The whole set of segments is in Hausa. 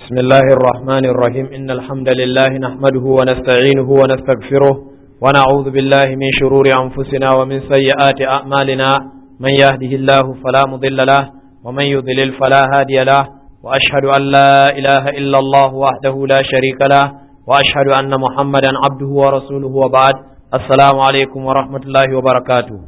بسم الله الرحمن الرحيم إن الحمد لله نحمده ونستعينه ونستغفره ونعوذ بالله من شرور أنفسنا ومن سيئات أعمالنا من يهده الله فلا مضل له ومن يضلل فلا هادي له وأشهد أن لا إله إلا الله وحده لا شريك له وأشهد أن محمدا عبده ورسوله وبعد السلام عليكم ورحمة الله وبركاته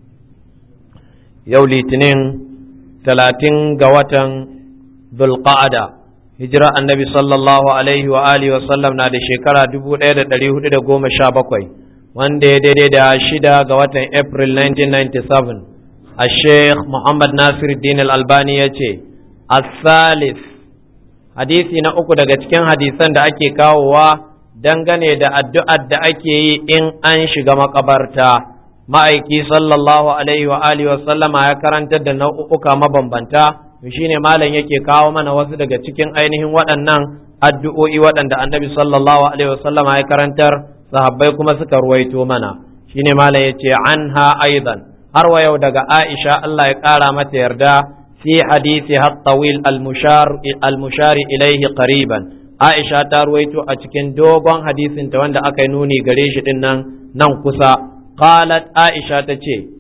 يولي تنين ثلاثين قوة ذو القعدة hijira annabi sallallahu alaihi wa alihi wa sallam na da shekara 1417 wanda ya daidai da shida ga watan april 1997 a sheikh muhammad nasir din al-albani ya ce as-salis hadisi na uku daga cikin hadisan da ake kawowa dangane da addu'ar da ake yi in an shiga makabarta ma'aiki sallallahu alaihi wa alihi wa sallama ya karantar da nau'uka mabambanta shine malam yake kawo mana wasu daga cikin ainihin waɗannan addu'o'i waɗanda annabi sallallahu alaihi wasallama ya karantar sahabbai kuma suka ruwaito mana shine malam yace anha aidan har wa yau daga Aisha Allah ya ƙara mata yarda fi hadisi hat-tawil al-mushar al-mushari ilayhi qariban Aisha ta ruwaito a cikin dogon hadisin ta wanda aka yi nuni gare shi din nan nan kusa qalat Aisha tace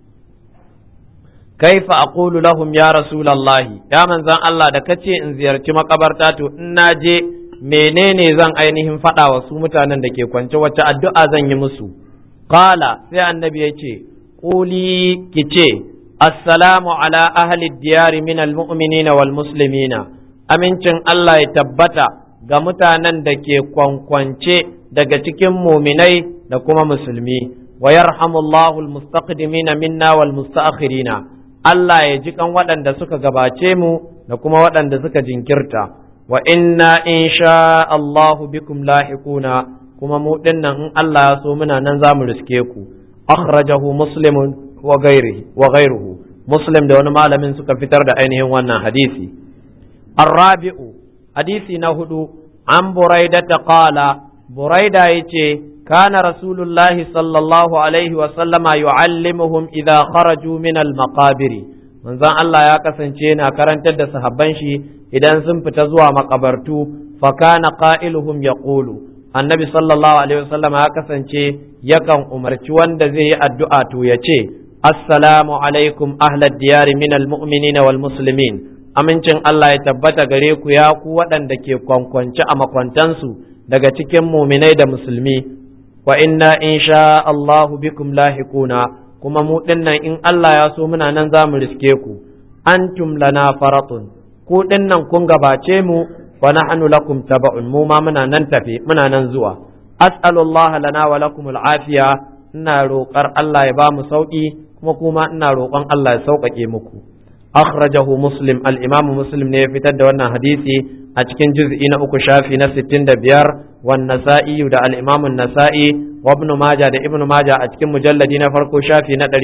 kaifa aqulu lahum ya rasulallahi ya manzan Allah da kace in ziyarci makabarta to in na je menene zan ainihin faɗa wa su mutanen da ke kwance wacce addu'a zan yi musu qala sai annabi ya ce quli kice assalamu ala ahli diyari min almu'minina wal muslimina amincin Allah ya tabbata ga mutanen da ke kwankwance daga cikin muminai da kuma musulmi wa yarhamullahu almustaqdimina minna wal musta'khirina Allah ya ji kan waɗanda suka gabace mu da kuma waɗanda suka jinkirta wa inna insha Allahu bikum lahiquna kuma mu dinnan in Allah ya so muna nan zamu riske ku akhrajahu muslimun wa ghairihi wa ghairuhu muslim da wani malamin suka fitar da ainihin wannan hadisi arrabi'u hadisi na hudu an buraida ta qala buraida yace كان رسول الله صلى الله عليه وسلم يعلمهم إذا خرجوا من المقابر من ذا الله يا كسنچينا كرنت da sahabban shi idan sun fita zuwa makabartu fa kana qailuhum yaqulu annabi sallallahu alaihi wasallam ya kasance yakan umarci wanda zai yi addu'a to ya ce assalamu alaikum ahlad diyari min almu'minina wal muslimin amincin Allah ya tabbata gare ku ya ku waɗanda ke kwankwance a makwantansu daga cikin muminai da musulmi wa inna in sha Allahu bikum lahiquna kuma mu dinnan in Allah ya so muna nan za mu riske ku antum lana faratun ku dinnan kun gabace mu wa nahnu lakum taba'un mu ma muna nan tafe muna nan zuwa as'alullah lana wa lakum al'afiya ina roƙar Allah ya ba mu sauki kuma kuma ina roƙon Allah ya sauƙaƙe muku akhrajahu muslim al-imamu muslim ne ya fitar da wannan hadisi a cikin juz'i na uku shafi na 65 wan nasa'i da al-imam an-nasa'i wa ibn majah da ibn majah a cikin mujalladi na farko shafi na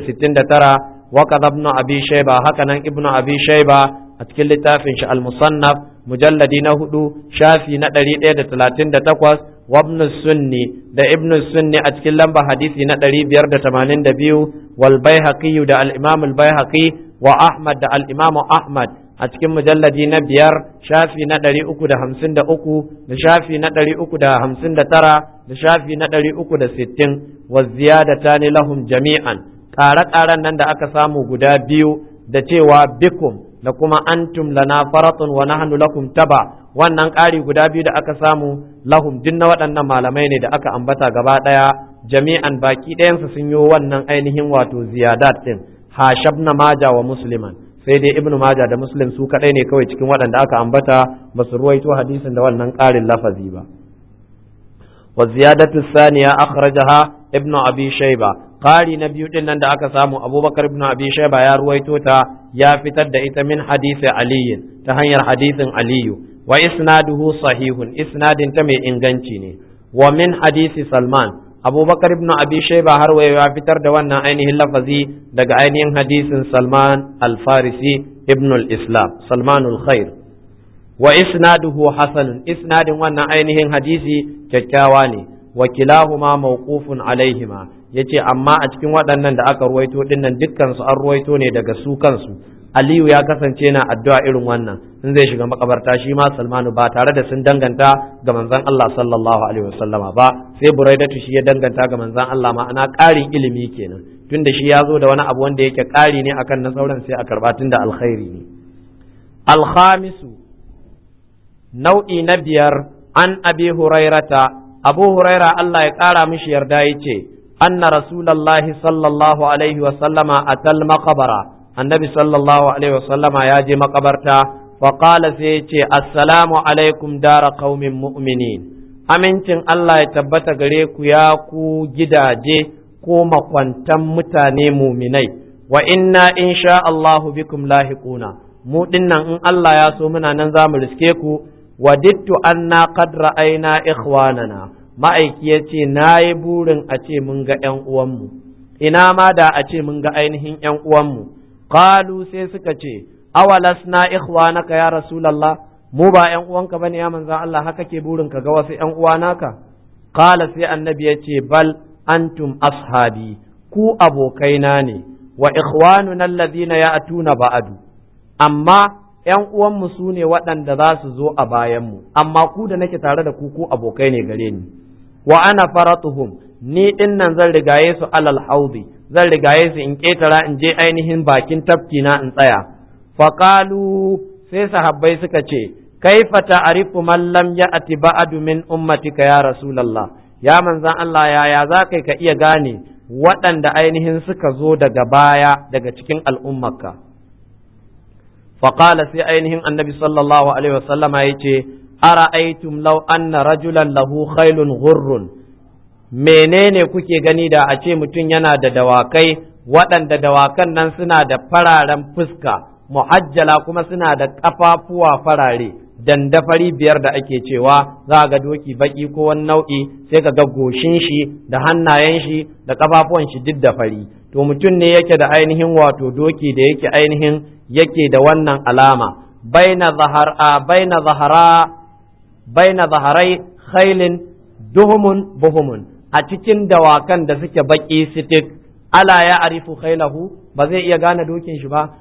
469 wa kadha ibn abi shayba haka nan ibn abi shayba a cikin littafin shi al-musannaf mujalladi na hudu shafi na 138 wa ibn sunni da ibn sunni a cikin lamba hadisi na 582 wal baihaqi da al-imam al-baihaqi wa ahmad da al-imam ahmad a cikin mujalladi na biyar shafi na ɗari uku da hamsin da uku da shafi na ɗari uku da hamsin da tara da shafi na ɗari uku da sittin wa ziyadata ne lahum jami'an ƙare-ƙaren nan da aka samu guda biyu da cewa bikum da kuma antum lana faratun wa nahnu lakum taba wannan ƙari guda biyu da aka samu lahum duk na waɗannan malamai ne da aka ambata gaba ɗaya jami'an baki ɗayansu sun yi wannan ainihin wato ziyadat ɗin hashabna maja wa musliman sai dai ibnu maja da muslim su kadai ne kawai cikin waɗanda aka ambata ba su ruwaito hadisin da wannan ƙarin lafazi ba wa ziyadatu saniya akhrajaha ibnu abi shayba ƙari na biyu din nan da aka samu abubakar ibnu abi shayba ya ruwaito ta ya fitar da ita min hadisi aliyin ta hanyar hadisin aliyu wa isnaduhu sahihun isnadin ta mai inganci ne wa min hadisi salman abubakar ibn abi shaiba har wayo ya fitar da wannan ainihin lafazi daga ainihin hadisin salman al-farisi ibn al-islam salman al-khair wa isnaduhu hasan isnadin wannan ainihin hadisi kyakkyawa ne wa kilahuma mawqufun alaihima yace amma a cikin waɗannan da aka ruwaito dinnan dukkan su an ruwaito ne daga su kansu aliyu ya kasance na addu'a irin wannan in zai shiga makabarta shi ma salmanu ba tare da sun danganta ga manzon Allah sallallahu alaihi wasallama ba sai buraidatu shi ya danganta ga manzon Allah ma'ana ƙarin ilimi kenan tunda shi ya zo da wani abu wanda yake ƙari ne akan na sauran sai a karɓa tunda alkhairi ne alkhamisu nau'i na biyar an abi hurairata abu huraira Allah ya ƙara mishi yarda ya ce anna rasulallahi sallallahu alaihi wa sallama atal maqbara annabi sallallahu alaihi wa sallama ya je makabarta fa qala sai ya ce assalamu alaikum dara qaumin mu'minin amincin Allah ya tabbata gare ku ya ku gidaje ko makwantan mutane muminai wa inna insha Allahu bikum lahiquna mu dinnan in Allah ya so muna nan za mu riske ku wadittu anna qad ra'ayna ikhwanana ma'aiki ya ce na yi burin a ce mun ga ‘yan uwanmu ina ma da a ce mun ga ainihin ‘yan uwanmu qalu sai suka ce awalasna ikhwanaka ya rasulallah mu ba ‘yan uwanka bane ya manzan Allah haka ke burin ka ga wasu ‘yan uwa naka qala sai annabi ya ce bal antum ashabi ku abokaina ne wa ikhwanuna alladhina ya'tuna ba'adu amma ‘yan uwanmu su ne waɗanda za su zo a bayanmu, amma ku da nake tare da ku ku abokai ne gare ni, wa ana faratuhum ni ɗin nan zan rigaye su alal haudi, zan rigaye su in ƙetara in je ainihin bakin tafki na in tsaya. Faƙalu sai sahabbai suka ce, kaifa ta'rifu man lam ya'ti ba'du min ummatika ya Rasulallah, ya manzan Allah yaya za kai ka iya gane waɗanda ainihin suka zo daga baya daga cikin al'ummarka. فقال في أينهم النبي صلى الله عليه وسلم يتي أرأيتم لو أن رجلا له خيل غر menene kuke gani da a ce mutum yana da dawakai waɗanda dawakan nan suna da fararen fuska muhajjala kuma suna da ƙafafuwa farare dandafari biyar da ake cewa za ga doki baki ko wani nau'i sai ka ga goshin shi da hannayen shi da ƙafafuwan shi duk da fari to mutum ne yake da ainihin wato doki da yake ainihin yake da wannan alama baina zahara baina zahara baina zaharai khailin duhumun buhumun a cikin dawakan da suke baki sitik ala ya arifu khailahu ba zai iya gane dokin shi ba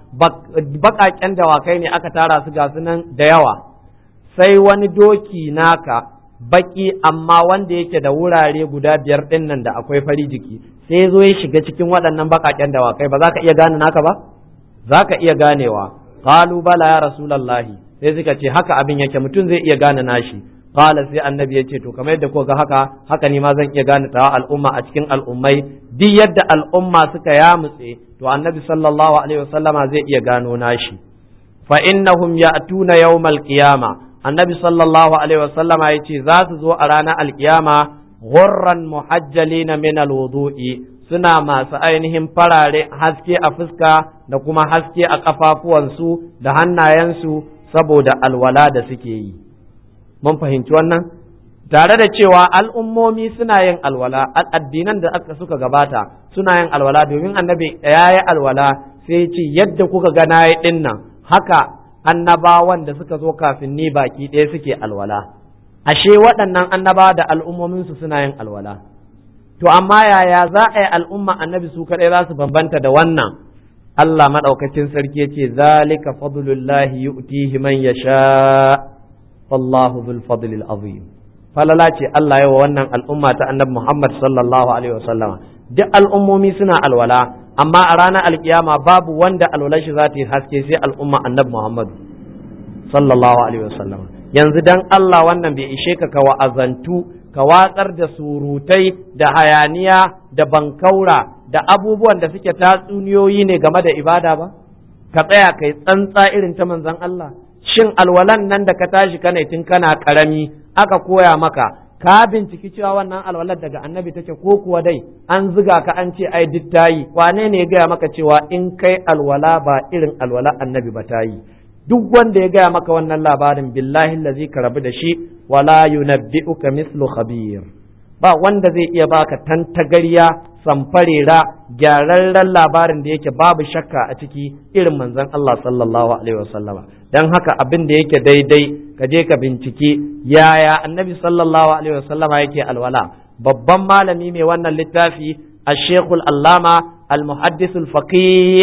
bakaken dawakai ne aka tara su ga nan da yawa sai wani doki naka baki amma wanda yake da wurare guda biyar din nan da akwai fari jiki sai zo ya shiga cikin waɗannan bakaken dawakai ba za ka iya gane naka ba za ka iya ganewa qalu bala ya rasulallahi sai suka ce haka abin yake mutum zai iya gane nashi qala sai annabi ya ce to kamar yadda ko ga haka haka ni ma zan iya gane tawa al'umma a cikin al'ummai duk yadda al'umma suka yamutse to annabi sallallahu alaihi wasallama zai iya gano nashi fa innahum ya'tuna yawmal qiyama annabi sallallahu alaihi wasallama yace za su zo a ranar alkiyama ghurran muhajjalina min alwudu'i suna masu ainihin farare haske a fuska da kuma haske a ƙafafuwansu da hannayensu saboda alwala da suke yi. Mun fahimci wannan? Tare da cewa al'ummomi suna yin alwala, addinan da aka suka gabata suna yin alwala domin annabi ya yi alwala sai ce yadda kuka ga na yi ɗin nan haka annabawan da suka zo kafin ni baki ɗaya suke alwala. Ashe waɗannan annabawa da al'ummominsu suna yin alwala. to amma yaya za a yi al'umma annabi su kaɗai za su bambanta da wannan Allah maɗaukacin sarki ya ce zalika fadlullahi yu'tihi man yasha wallahu dhul fadlil azim falala ce Allah ya wa wannan al'umma ta annabi Muhammad sallallahu alaihi wasallama duk al'ummomi suna alwala amma a ranar alkiyama babu wanda alwalar shi za ta yi haske sai al'umma annabi Muhammad sallallahu alaihi wasallama yanzu dan Allah wannan bai ishe ka ka wa'azantu ka watsar da surutai da hayaniya da bankaura da abubuwan da suke tatsuniyoyi ne game da ibada ba ka tsaya kai tsantsa irin ta manzon Allah shin alwalan nan da ka tashi kana tun kana karami aka koya maka ka binciki cewa wannan alwalar daga annabi take ko kuwa dai an ziga ka an ce ai duk tayi wane ne ya gaya maka cewa in kai alwala ba irin alwala annabi ba tayi duk wanda ya gaya maka wannan labarin billahi lazi ka rabu da shi wala yunabbi'uka mislu khabir ba wanda zai iya baka tantagariya samfarera gyararren labarin da yake babu shakka a ciki irin manzon Allah sallallahu alaihi wasallama dan haka abin da yake daidai ka je ka bincike yaya annabi sallallahu alaihi wasallama yake alwala babban malami mai wannan littafi الشيخ العلامة المحدث الفقيه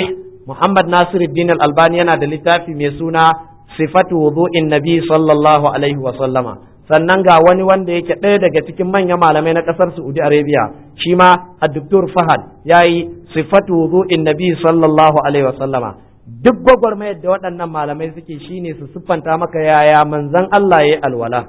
Muhammad Nasiruddin Al-Albani yana da littafi mai suna Sifatu wudu'in Nabi sallallahu alaihi wa sallama sannan ga wani wanda yake ɗaya daga cikin manyan malamai na ƙasar Saudi Arabia shi ma Dr. Fahad yayi Sifatu wudu'in Nabi sallallahu alaihi wa sallama duk gwagwarmayar da waɗannan malamai suke shine su siffanta maka yaya manzon Allah yayi alwala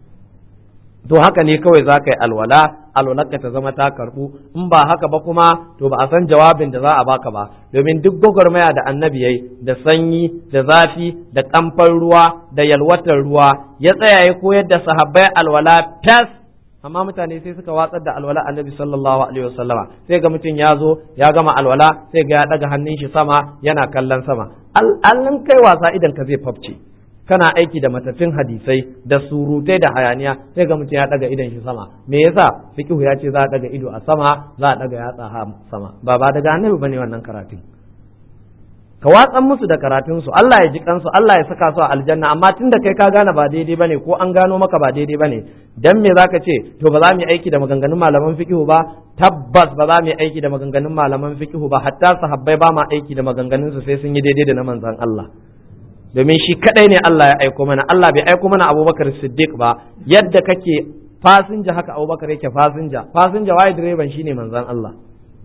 to haka ne kawai za ka yi alwala alwalarka ta zama ta karbu in ba haka ba kuma to ba a san jawabin da za a baka ba domin duk gwagwarmaya da annabi yayi da sanyi da zafi da kamfan ruwa da yalwatar ruwa ya tsaya ya koyar da sahabbai alwala tas amma mutane sai suka watsar da alwala annabi sallallahu alaihi wasallama sai ga mutum ya zo ya gama alwala sai ga ya daga hannun shi sama yana kallon sama al'alin kai wasa idan ka zai fafce kana aiki da matafin hadisai da surutai da hayaniya sai ga mutum ya daga idon shi sama me yasa fiqhu ya ce za a daga ido a sama za a daga yatsa ha sama ba ba daga annabi bane wannan karatun ka watsan musu da karatun su Allah ya ji kansu Allah ya saka su a aljanna amma tunda kai ka gane ba daidai bane ko an gano maka ba daidai bane dan me zaka ce to ba za mu yi aiki da maganganun malaman fiqhu ba tabbas ba za mu yi aiki da maganganun malaman fiqhu ba hatta sahabbai ba ma aiki da maganganun su sai sun yi daidai da na manzon Allah domin shi kadai ne Allah ya aiko mana Allah bai aiko mana Abubakar Siddiq ba yadda kake fasinja haka Abubakar yake fasinja fasinja waye direban shine manzon Allah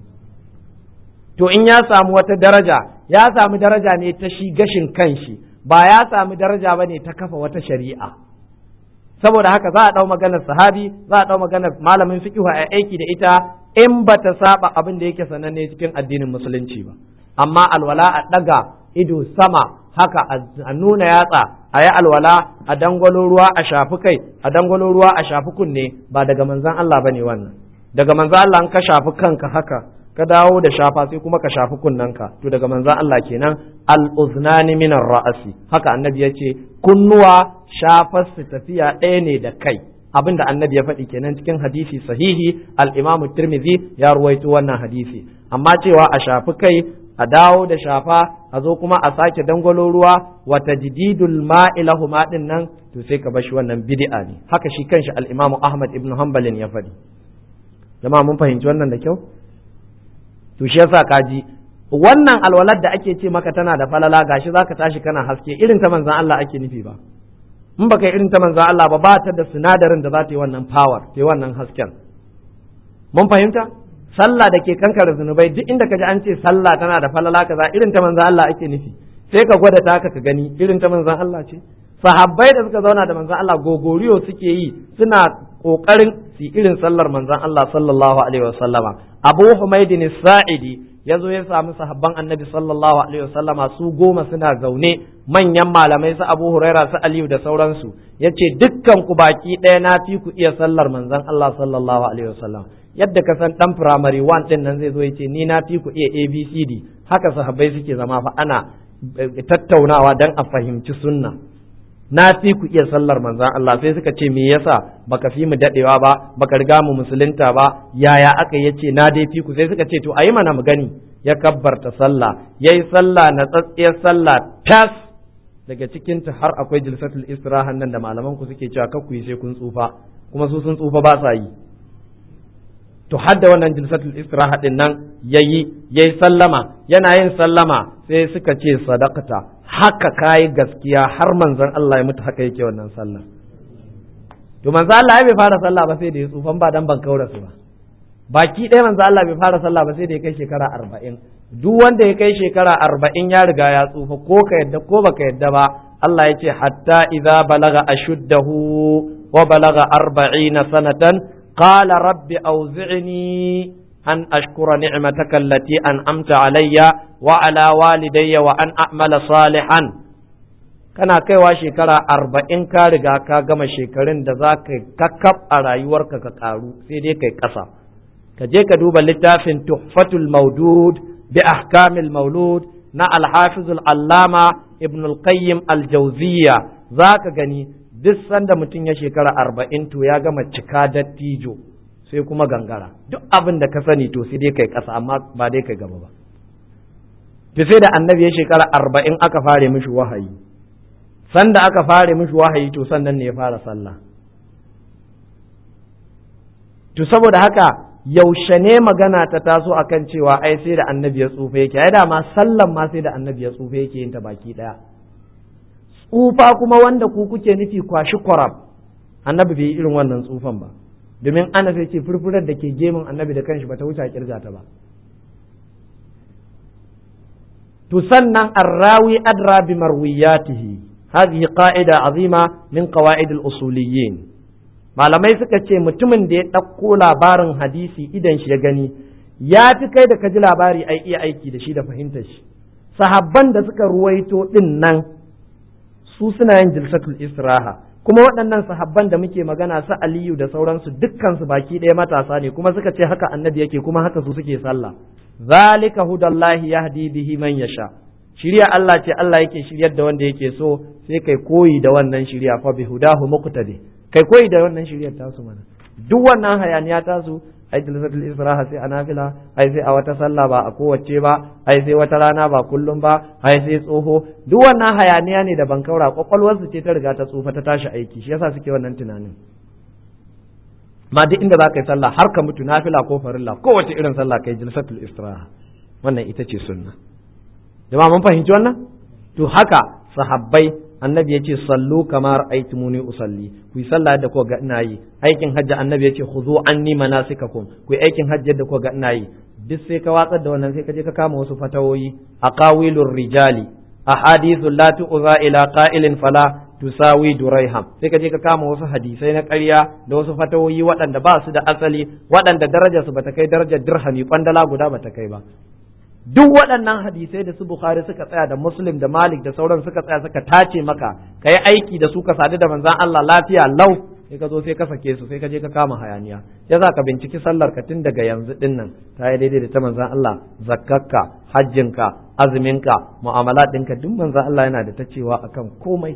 to in ya samu wata daraja ya samu daraja ne ta shi gashin kanshi ba ya samu daraja bane ta kafa wata shari'a saboda haka za a dau maganar sahabi za a dau maganar malamin fiqh a aiki da ita in bata saba abin da yake sananne cikin addinin musulunci ba amma alwala a daga ido sama haka a nuna yatsa a yi alwala a dangwalo ruwa a shafi kai a dangwalo ruwa a shafi kunne ba daga manzan Allah bane wannan daga manzan Allah ka shafi kanka haka ka dawo da shafa sai kuma ka shafi kunnanka to daga manzan Allah kenan al-uznani min ra'asi haka annabi yace kunnuwa shafar su tafiya ɗaya ne da kai abinda annabi ya faɗi kenan cikin hadisi sahihi al-imamu tirmidhi ya ruwaito wannan hadisi amma cewa a shafi kai a dawo da shafa a zo kuma a sake dangwalo ruwa wa tajdidul ma'i lahuma din nan to sai ka bashi wannan bid'a ne haka shi kanshi al-Imam Ahmad ibn Hanbalin ya faɗi jama'a mun fahimci wannan da kyau to shi yasa kaji wannan alwalar da ake ce maka tana da falala gashi zaka tashi kana haske irin ta manzon Allah ake nufi ba in baka irin ta manzon Allah ba ba ta da sinadarin da za ta yi wannan power ta yi wannan hasken mun fahimta sallah da ke kankare zunubai duk inda ka ji an ce sallah tana da falala kaza irin ta manzon Allah ake nufi sai ka gwada ta ka gani irin ta manzon Allah ce sahabbai da suka zauna da manzon Allah gogoriyo suke yi suna kokarin su irin sallar manzon Allah sallallahu alaihi wasallama Abu Humaydin Sa'idi ya zo ya samu sahabban Annabi sallallahu alaihi wasallama su goma suna zaune manyan malamai su Abu Huraira su Aliyu da sauransu yace dukkan ku baki ɗaya na fi ku iya sallar manzon Allah sallallahu alaihi wasallam yadda ka san dan primary one din nan zai zo ya ce ni na fi ku iya abcd haka sahabbai suke zama fa ana tattaunawa dan a fahimci sunna na fi ku iya sallar manzan Allah sai suka ce me yasa baka fi mu dadewa ba baka riga mu musulunta ba yaya aka yace na dai fi ku sai suka ce to ayi mana mu gani ya kabbarta sallah yayi sallah na tsatsiyar sallah tas daga cikin ta har akwai jilsatul istirahan nan da malaman ku suke cewa kakku yi sai kun tsufa kuma su sun tsufa ba sa yi to hadda wannan jilsatul istiraha din nan yayi yayi sallama yana yin sallama sai suka ce sadaqata haka kai gaskiya har manzon Allah ya mutu haka yake wannan sallah to manzon Allah ya bai fara sallah ba sai da ya tsufan ba dan ban kaura su ba baki ɗaya manzon Allah bai fara sallah ba sai da ya kai shekara arba'in duk wanda ya kai shekara arba'in ya riga ya tsufa ko ka yadda ko baka yadda ba Allah ya ce hatta idza balaga ashuddahu wa balaga arba'ina sanatan قال رب أوزعني أن أشكر نعمتك التي أنعمت علي وعلى والدي وأن أعمل صالحا kana kaiwa shekara arba'in ka riga ka gama shekarun da za ka kakkab a rayuwarka ka karu sai dai kai ƙasa ka je ka duba littafin tuhfatul maudud bi ahkamil maulud na alhafizul allama ibn al-qayyim al-jawziyya za ka gani duk sanda mutum ya shekara arba'in to ya gama cika dattijo sai kuma gangara duk abin da ka sani to sai dai kai ƙasa amma ba dai kai gaba ba to sai da annabi ya shekara arba'in aka fare mishi wahayi sanda aka fare mishi wahayi to sannan ne ya fara sallah to saboda haka yaushe ne magana ta taso akan cewa ai sai da annabi ya tsufa yake ai dama sallan ma sai da annabi ya tsufa yake yin ta baki daya tsufa kuma wanda ku kuke nufi kwashi kwarab annabi bai yi irin wannan tsufan ba domin ana sai ce furfurar da ke gemun annabi da kanshi bata wuce a kirga ta ba to sannan arrawi adra bi marwiyatihi hadhihi qa'ida azima min qawaid al-usuliyyin malamai suka ce mutumin da ya ɗauko labarin hadisi idan shi ya gani ya fi kai da ka ji labari ai iya aiki da shi da fahimtar shi sahabban da suka ruwaito din nan su suna yin jilsatul istiraha kuma waɗannan sahabban da muke magana su aliyu da sauransu dukkansu baki ɗaya matasa ne kuma suka ce haka annabi yake kuma haka su suke sallah zalika hudallahi yahdi bihi man yasha shirya Allah ce Allah yake shiryar da wanda yake so sai kai koyi da wannan shirya fa bi hudahu muqtadi kai koyi da wannan shiryar tasu mana duk wannan hayaniya tasu ai jilsatul israha sai a nafila ai sai a wata sallah ba a kowace ba ai sai wata rana ba kullum ba ai sai tsoho duk wannan hayaniya ne da bankaura kwakwalwarsu ce ta riga ta tsufa ta tashi aiki shi yasa suke wannan tunanin ma duk inda za ka yi sallah har ka mutu nafila ko farilla kowace irin sallah kai jilsatul istiraha wannan ita ce sunna jama'a mun fahimci wannan to haka sahabbai annabi ya ce sallu kamar aitumuni usalli ku yi sallah yadda kuka ga ina yi aikin hajji annabi ya ce khudhu anni manasikakum ku yi aikin hajji yadda kuka ga ina yi duk sai ka watsar da wannan sai ka je ka kama wasu fatawoyi aqawilur rijali ahadithu la tu'za ila qa'ilin fala tusawi duraiham sai ka je ka kama wasu hadisai na ƙarya da wasu fatawoyi waɗanda ba su da asali waɗanda darajar su bata kai darajar dirhami kwandala guda bata kai ba duk waɗannan hadisai da su Bukhari suka tsaya da Muslim da Malik da sauran suka tsaya suka tace maka ka yi aiki da su ka sadu da manzan Allah lafiya lau sai ka zo sai ka sake su sai ka je ka kama hayaniya ya za ka binciki sallar ka tun daga yanzu din nan ta yi daidai da ta manzan Allah zakkarka hajjinka azuminka mu'amala ɗinka duk manzan Allah yana da ta cewa akan komai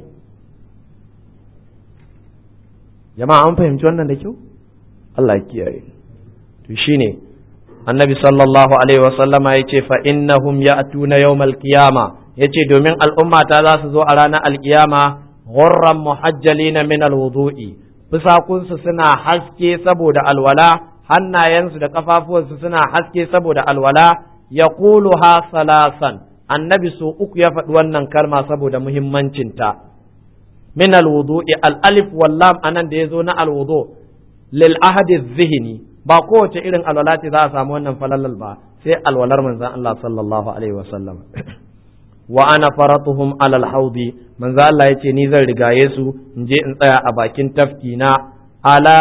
jama'a an fahimci wannan da kyau Allah ya kiyaye to shine annabi sallallahu alaihi wasallama ya ce fa innahum ya'tuna yawmal qiyama yace domin al'umma ta za su zo a ranar alkiyama ghurran muhajjalina min alwudu'i fusakunsu suna haske saboda alwala hannayensu da kafafuwansu suna haske saboda alwala yaquluha salasan annabi su uku ya faɗi wannan kalma saboda muhimmancinta min alwudu'i al-alif wal lam anan da yazo na alwudu lil ahadi dhihni ba kowace irin alwala ce za a samu wannan falalal ba sai alwalar manzon Allah sallallahu alaihi wasallam wa ana faratuhum alal haudi manzo Allah yace ni zan rigaye su in je in tsaya a bakin tafki na ala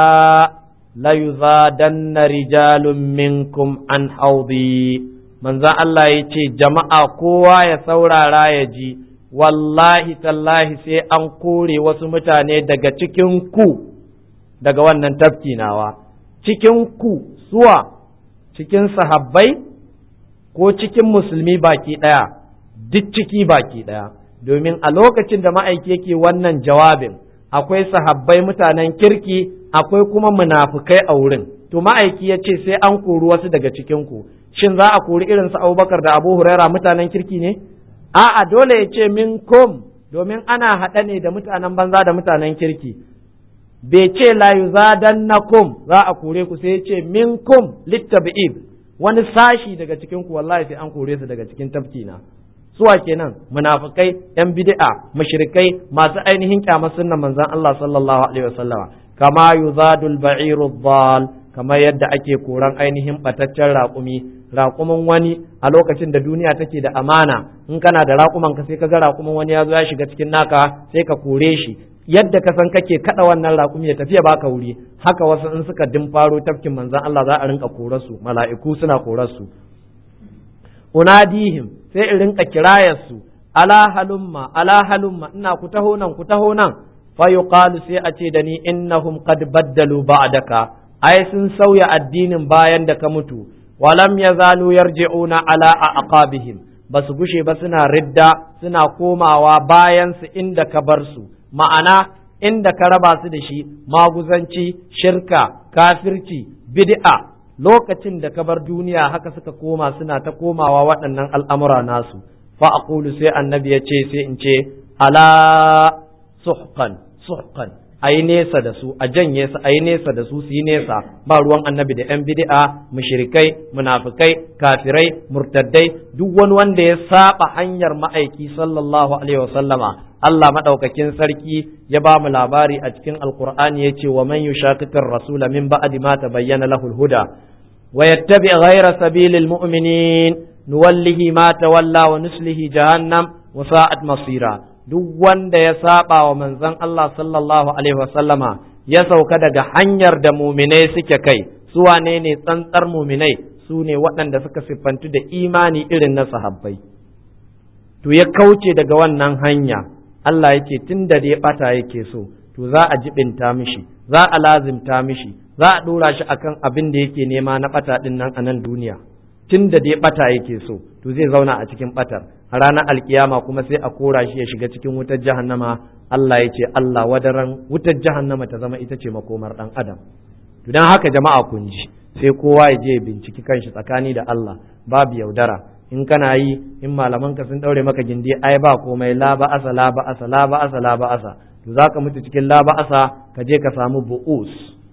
la yuzadanna rijalun minkum an haudi manzo Allah yace jama'a kowa ya saurara ya ji wallahi tallahi sai an kore wasu mutane daga cikin ku daga wannan tafki nawa cikin ku suwa cikin sahabbai ko cikin musulmi baki ɗaya duk ciki baki ɗaya domin a lokacin da ma'aiki yake wannan jawabin akwai sahabbai mutanen kirki akwai kuma munafukai a wurin to ma'aiki ya ce sai an kori wasu daga cikinku shin za a kori irin su abubakar da abu huraira mutanen kirki ne a'a dole ya ce min kom domin ana haɗa ne da mutanen banza da mutanen kirki bai ce la yuzadannakum za a kore ku sai ya ce minkum littabi'ib wani sashi daga cikin ku wallahi sai an kore su daga cikin tafkina suwa kenan munafikai yan bid'a mushrikai masu ainihin kyamar sunnan manzon Allah sallallahu alaihi wasallama kama yuzadul ba'iru dhal kama yadda ake koran ainihin bataccen raƙumi raƙumin wani a lokacin da duniya take da amana in kana da raƙuman ka sai ka ga raƙumin wani ya zo ya shiga cikin naka sai ka kore shi yadda ka san kake kada wannan raƙumi ya tafiya baka wuri haka wasu in suka dimfaro tafkin manzon Allah za a rinka korarsu mala'iku suna korarsu unadihim sai in rinka kirayarsu ala halumma ala halumma ina ku taho nan ku taho nan fa yuqalu sai a ce da ni innahum qad baddalu ba'daka ai sun sauya addinin bayan da ka mutu walam yazalu yarji'una ala aqabihim basu gushe ba suna ridda suna komawa bayan su inda ka bar su ma'ana inda ka raba su da shi maguzanci shirka kafirci bid'a lokacin da ka bar duniya haka suka koma suna ta komawa waɗannan al'amura nasu fa aqulu sai annabi ya ce sai in ce ala suhqan suhqan a yi nesa da su a janye su a yi nesa da su su yi nesa ba ruwan annabi da 'yan bid'a mushrikai munafikai kafirai murtaddai duk wani wanda ya saba hanyar ma'aiki sallallahu alaihi wasallama Allah madaukakin sarki ya ba mu labari a cikin alqur'ani yace wa man yushaqiqir rasula min ba'di ma tabayyana lahu huda wa yattabi ghayra sabilil mu'minin nuwallihi ma tawalla wa nuslihi jahannam wa sa'at masira duk wanda ya saba wa manzon Allah sallallahu alaihi wasallama ya sauka daga hanyar da muminai suke kai su wane ne tsantsar muminai su ne waɗanda suka siffantu da imani irin na sahabbai to ya kauce daga wannan hanya Allah yake tun da dai bata yake so to za a jibinta mishi za a lazimta mishi za a ɗora shi akan abin da yake nema na bata ɗin nan a nan duniya tun da dai bata yake so to zai zauna a cikin batar ranar alkiyama kuma sai a kora shi ya shiga cikin wutar jahannama Allah ya ce Allah wadaran wutar jahannama ta zama ita ce makomar dan adam to dan haka jama'a kun ji sai kowa ya je binciki kanshi tsakani da Allah babu yaudara in kana yi in malaman ka sun daure maka gindi ai ba komai la ba asa la ba asa la ba asa la ba asa to zaka mutu cikin la ba asa ka je ka samu bu'us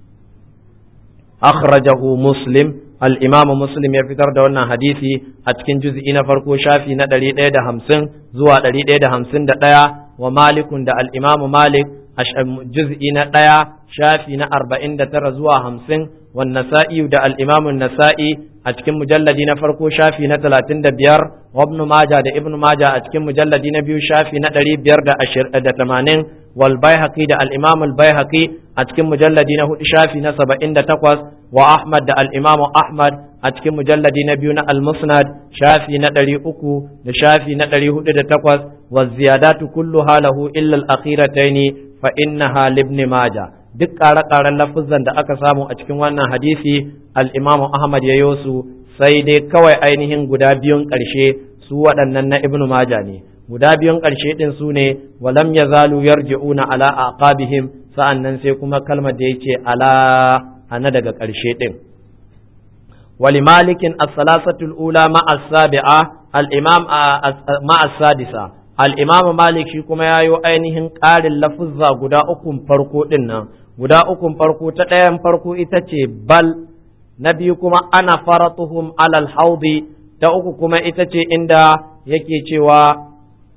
akhrajahu muslim al'imamu muslim ya fitar da wannan hadisi a cikin juz'i na farko shafi na ɗari ɗaya da hamsin zuwa ɗari ɗaya da hamsin da ɗaya wa malikun da al'imamu malik a juz'i na ɗaya shafi na arba'in da tara zuwa hamsin wa nasa'i da al'imamun nasa'i a cikin mujalladi na farko shafi na talatin da biyar wa ibnu maja da ibnu maja a cikin mujalladi na biyu shafi na ɗari biyar da tamanin wal baihaqi da al-imam al-baihaqi a cikin mujalladi na hudu shafi na saba'in da takwas wa ahmad da al-imam ahmad a cikin mujalladi na biyu na al-musnad shafi na ɗari uku da shafi na ɗari hudu da takwas wa ziyadatu kullu halahu illa al-akhirataini fa innaha libni maja duk ƙare-ƙaren lafuzan da aka samu a cikin wannan hadisi al-imam ahmad ya yosu sai dai kawai ainihin guda biyun ƙarshe su waɗannan na ibnu maja ne guda biyun ƙarshe ɗin su ne walam ya zalu yarji'una ala aqabihim sa'annan sai kuma kalmar da yake ala ana daga ƙarshe ɗin wali malikin as-salasatul ula ma as-sabi'a al-imam ma as-sadisa al-imam malik shi kuma yayo ainihin ƙarin lafuzza guda ukun farko ɗin nan guda ukun farko ta ɗayan farko ita ce bal na biyu kuma ana faratuhum alal haudi ta uku kuma ita ce inda yake cewa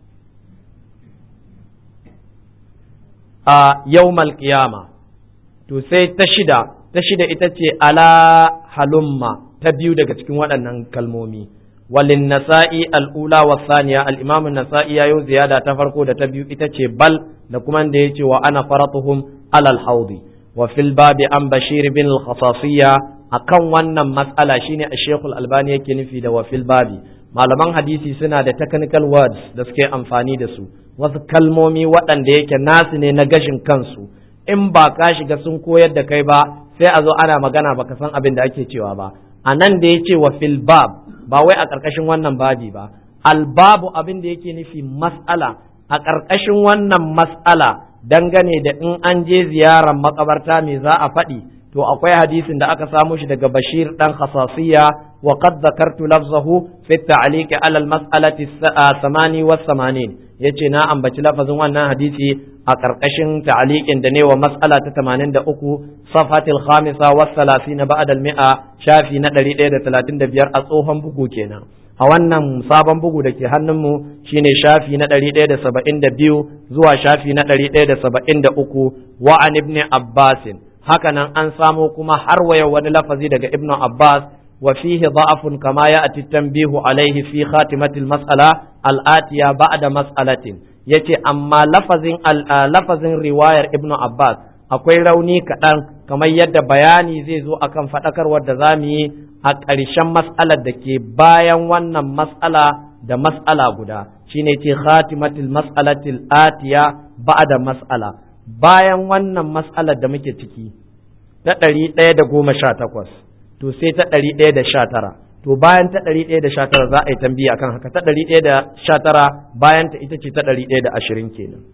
a yawmal qiyama to sai ta shida ta shida ita ce ala halumma ta biyu daga cikin waɗannan kalmomi walin nasa'i al'ula wa saniya al'imamu nasa'i ya yi ziyada ta farko da ta biyu ita ce bal da kuma da ya ce wa ana faratuhum alal haudi wa fil babi an bashir bin al-khasasiyya akan wannan matsala shine a shekul albani yake nufi da wa fil babi malaman hadisi suna da technical words da suke amfani da su wasu kalmomi waɗanda yake nasu ne na gashin kansu in ba ka shiga sun koyar da kai ba sai a zo ana magana baka san abin da ake cewa ba a nan da ya ce wa fil bab ba wai a ƙarƙashin wannan babi ba albabu abin da yake nufi mas'ala a ƙarƙashin wannan mas'ala dangane da in an je ziyarar makabarta me za a faɗi to akwai hadisin da aka samu shi daga Bashir dan Khasasiya wa qad zakartu lafzahu fi at-ta'liq ala al-mas'alati samani wa samanin yace na ambaci lafazin wannan hadisi a karkashin ta'liqin da ne wa mas'ala ta 83 safatil khamisa wa 30 ba'da al-mi'a shafi na 135 a tsohon bugu kenan a wannan sabon bugu da ke hannunmu shine shafi na 172 zuwa shafi na 173 wa an ibn abbasin hakanan an samo kuma har waya wani lafazi daga Ibn Abbas wa fihi da'afun kama ya ati tanbihu alaihi fi khatimatil mas'ala al-atiya ba'da mas'alatin yace amma lafazin lafazin riwayar Ibn Abbas akwai rauni kaɗan kamar yadda bayani zai zo akan faɗakarwar da zamu yi a ƙarshen mas'alar da ke bayan wannan mas'ala da mas'ala guda shine ce khatimatil mas'alatil atiya ba'da mas'ala bayan wannan mas'alar da muke ciki ta ɗari ɗaya da goma sha takwas to sai ta ɗari ɗaya da sha tara to bayan ta ɗari ɗaya da sha tara za a yi tambiya akan haka ta ɗari ɗaya da sha tara bayan ta ita ce ta ɗari ɗaya da ashirin kenan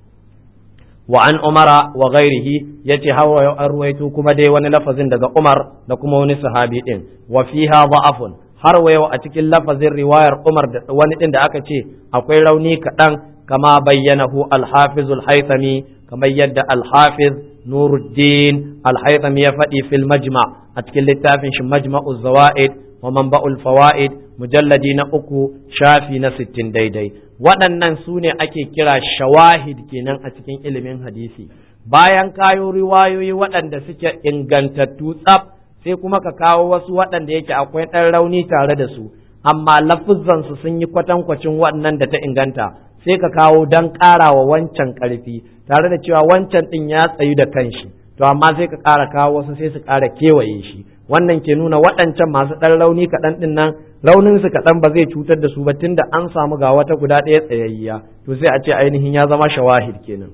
wa an umara wa ghairihi yace hawa an ruwaito kuma dai wani lafazin daga umar da kuma wani sahabi din wa fiha da'afun har wa yau a cikin lafazin riwayar umar da wani din da aka ce akwai rauni kaɗan kama bayyanahu al-hafiz al-haythami kamar yadda al-hafiz nuruddin al-haythami ya faɗi fil majma a cikin littafin shi majma'u zawaid wa manba'ul fawaid mujalladi na uku shafi na sittin daidai waɗannan su ne ake kira shawahid kenan a cikin ilimin hadisi bayan kayo riwayoyi waɗanda suke ingantattu tsaf sai kuma ka kawo wasu waɗanda yake akwai ɗan rauni tare da su amma lafuzzansu sun yi kwatankwacin waɗannan da ta inganta sai ka kawo don ƙara wa wancan ƙarfi tare da cewa wancan ɗin ya tsayu da kanshi to amma sai ka ƙara kawo wasu sai su ƙara kewaye shi wannan ke nuna waɗancan masu ɗan rauni kaɗan ɗin nan rauninsu kaɗan ba zai cutar da su ba tunda an samu ga wata guda ɗaya tsayayya to sai a ce ainihin ya zama shawahid kenan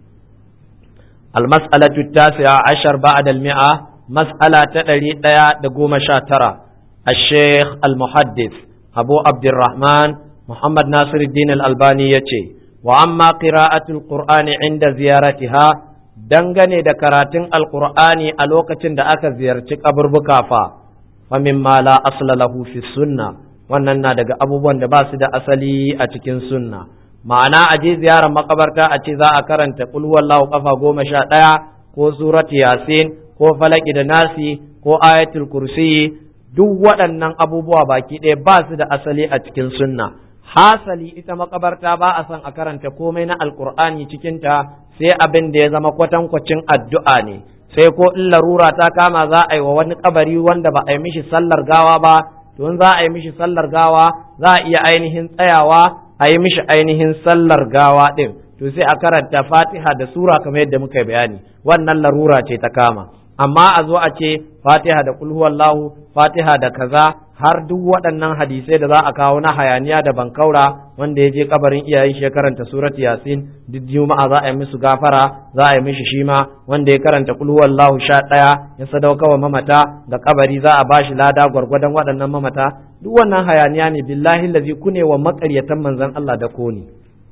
المسألة التاسعة عشر بعد المئة مسألة تدري ديا دقوم شاترة الشيخ المحدث أبو عبد الرحمن محمد ناصر الدين الألباني يتي وأما قراءة القرآن عند زيارتها dangane da karatun alkur'ani a lokacin da aka ziyarci kaburbuka fa fa mimma la asla lahu fi sunna wannan na daga abubuwan da ba su da asali a cikin sunna ma'ana a je ziyarar makabarta a ce za a karanta kul wallahu kafa goma sha ɗaya ko surat yasin ko falaki da nasi ko ayatul kursi duk waɗannan abubuwa baki ɗaya ba su da asali a cikin sunna hasali ita makabarta ba a son a karanta komai na alkur'ani cikinta sai abin da ya zama kwatankwacin addu'a ne sai ko in larura ta kama za a yi wa wani kabari wanda ba a yi mishi sallar gawa ba to in za a yi mishi sallar gawa za a iya ainihin tsayawa a yi mishi ainihin sallar gawa ɗin to sai a karanta fatiha da sura kamar yadda muka bayani wannan larura ce ta kama amma a zo a ce fatiha da kulhuwallahu fatiha da kaza har duk waɗannan hadisai da za a kawo na hayaniya da bankaura wanda ya je kabarin iyayen shi ya karanta surat yasin duk juma'a za a yi musu gafara za a yi mishi shima wanda ya karanta kulhuwallahu sha ɗaya ya sadauka wa mamata da kabari za a bashi lada gwargwadon waɗannan mamata duk wannan hayaniya ne billahi lazi kune wa makaryatan manzon Allah da koni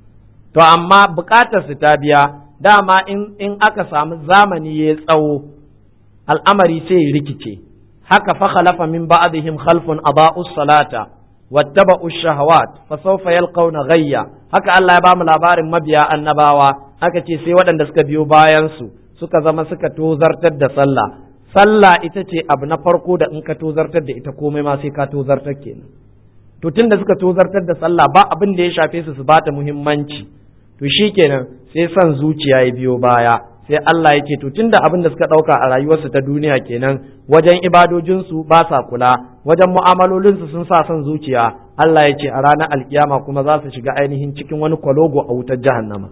to amma bukatar su ta biya dama in in aka samu zamani ya tsawo al'amari sai ya rikice haka fa khalafa min ba'dihim khalfun adaa'u salata wattaba'u shahawat fa sawfa yalqawna ghayya haka Allah ya bamu labarin mabiya annabawa haka ce sai waɗanda suka biyo bayan su suka zama suka tozartar da sallah sallah ita ce abu na farko da in ka tozartar da ita komai ma sai ka tozartar kenan to tunda suka tozartar da sallah ba abin da ya shafe su su bata muhimmanci to shikenan sai son zuciya ya biyo baya sai Allah ya ce to tunda abin da suka ɗauka a rayuwarsu ta duniya kenan wajen ibadojinsu ba sa kula wajen mu'amalolinsu sun sa son zuciya Allah ya ce a ranar alkiyama kuma za su shiga ainihin cikin wani kwalogo a wutar jahannama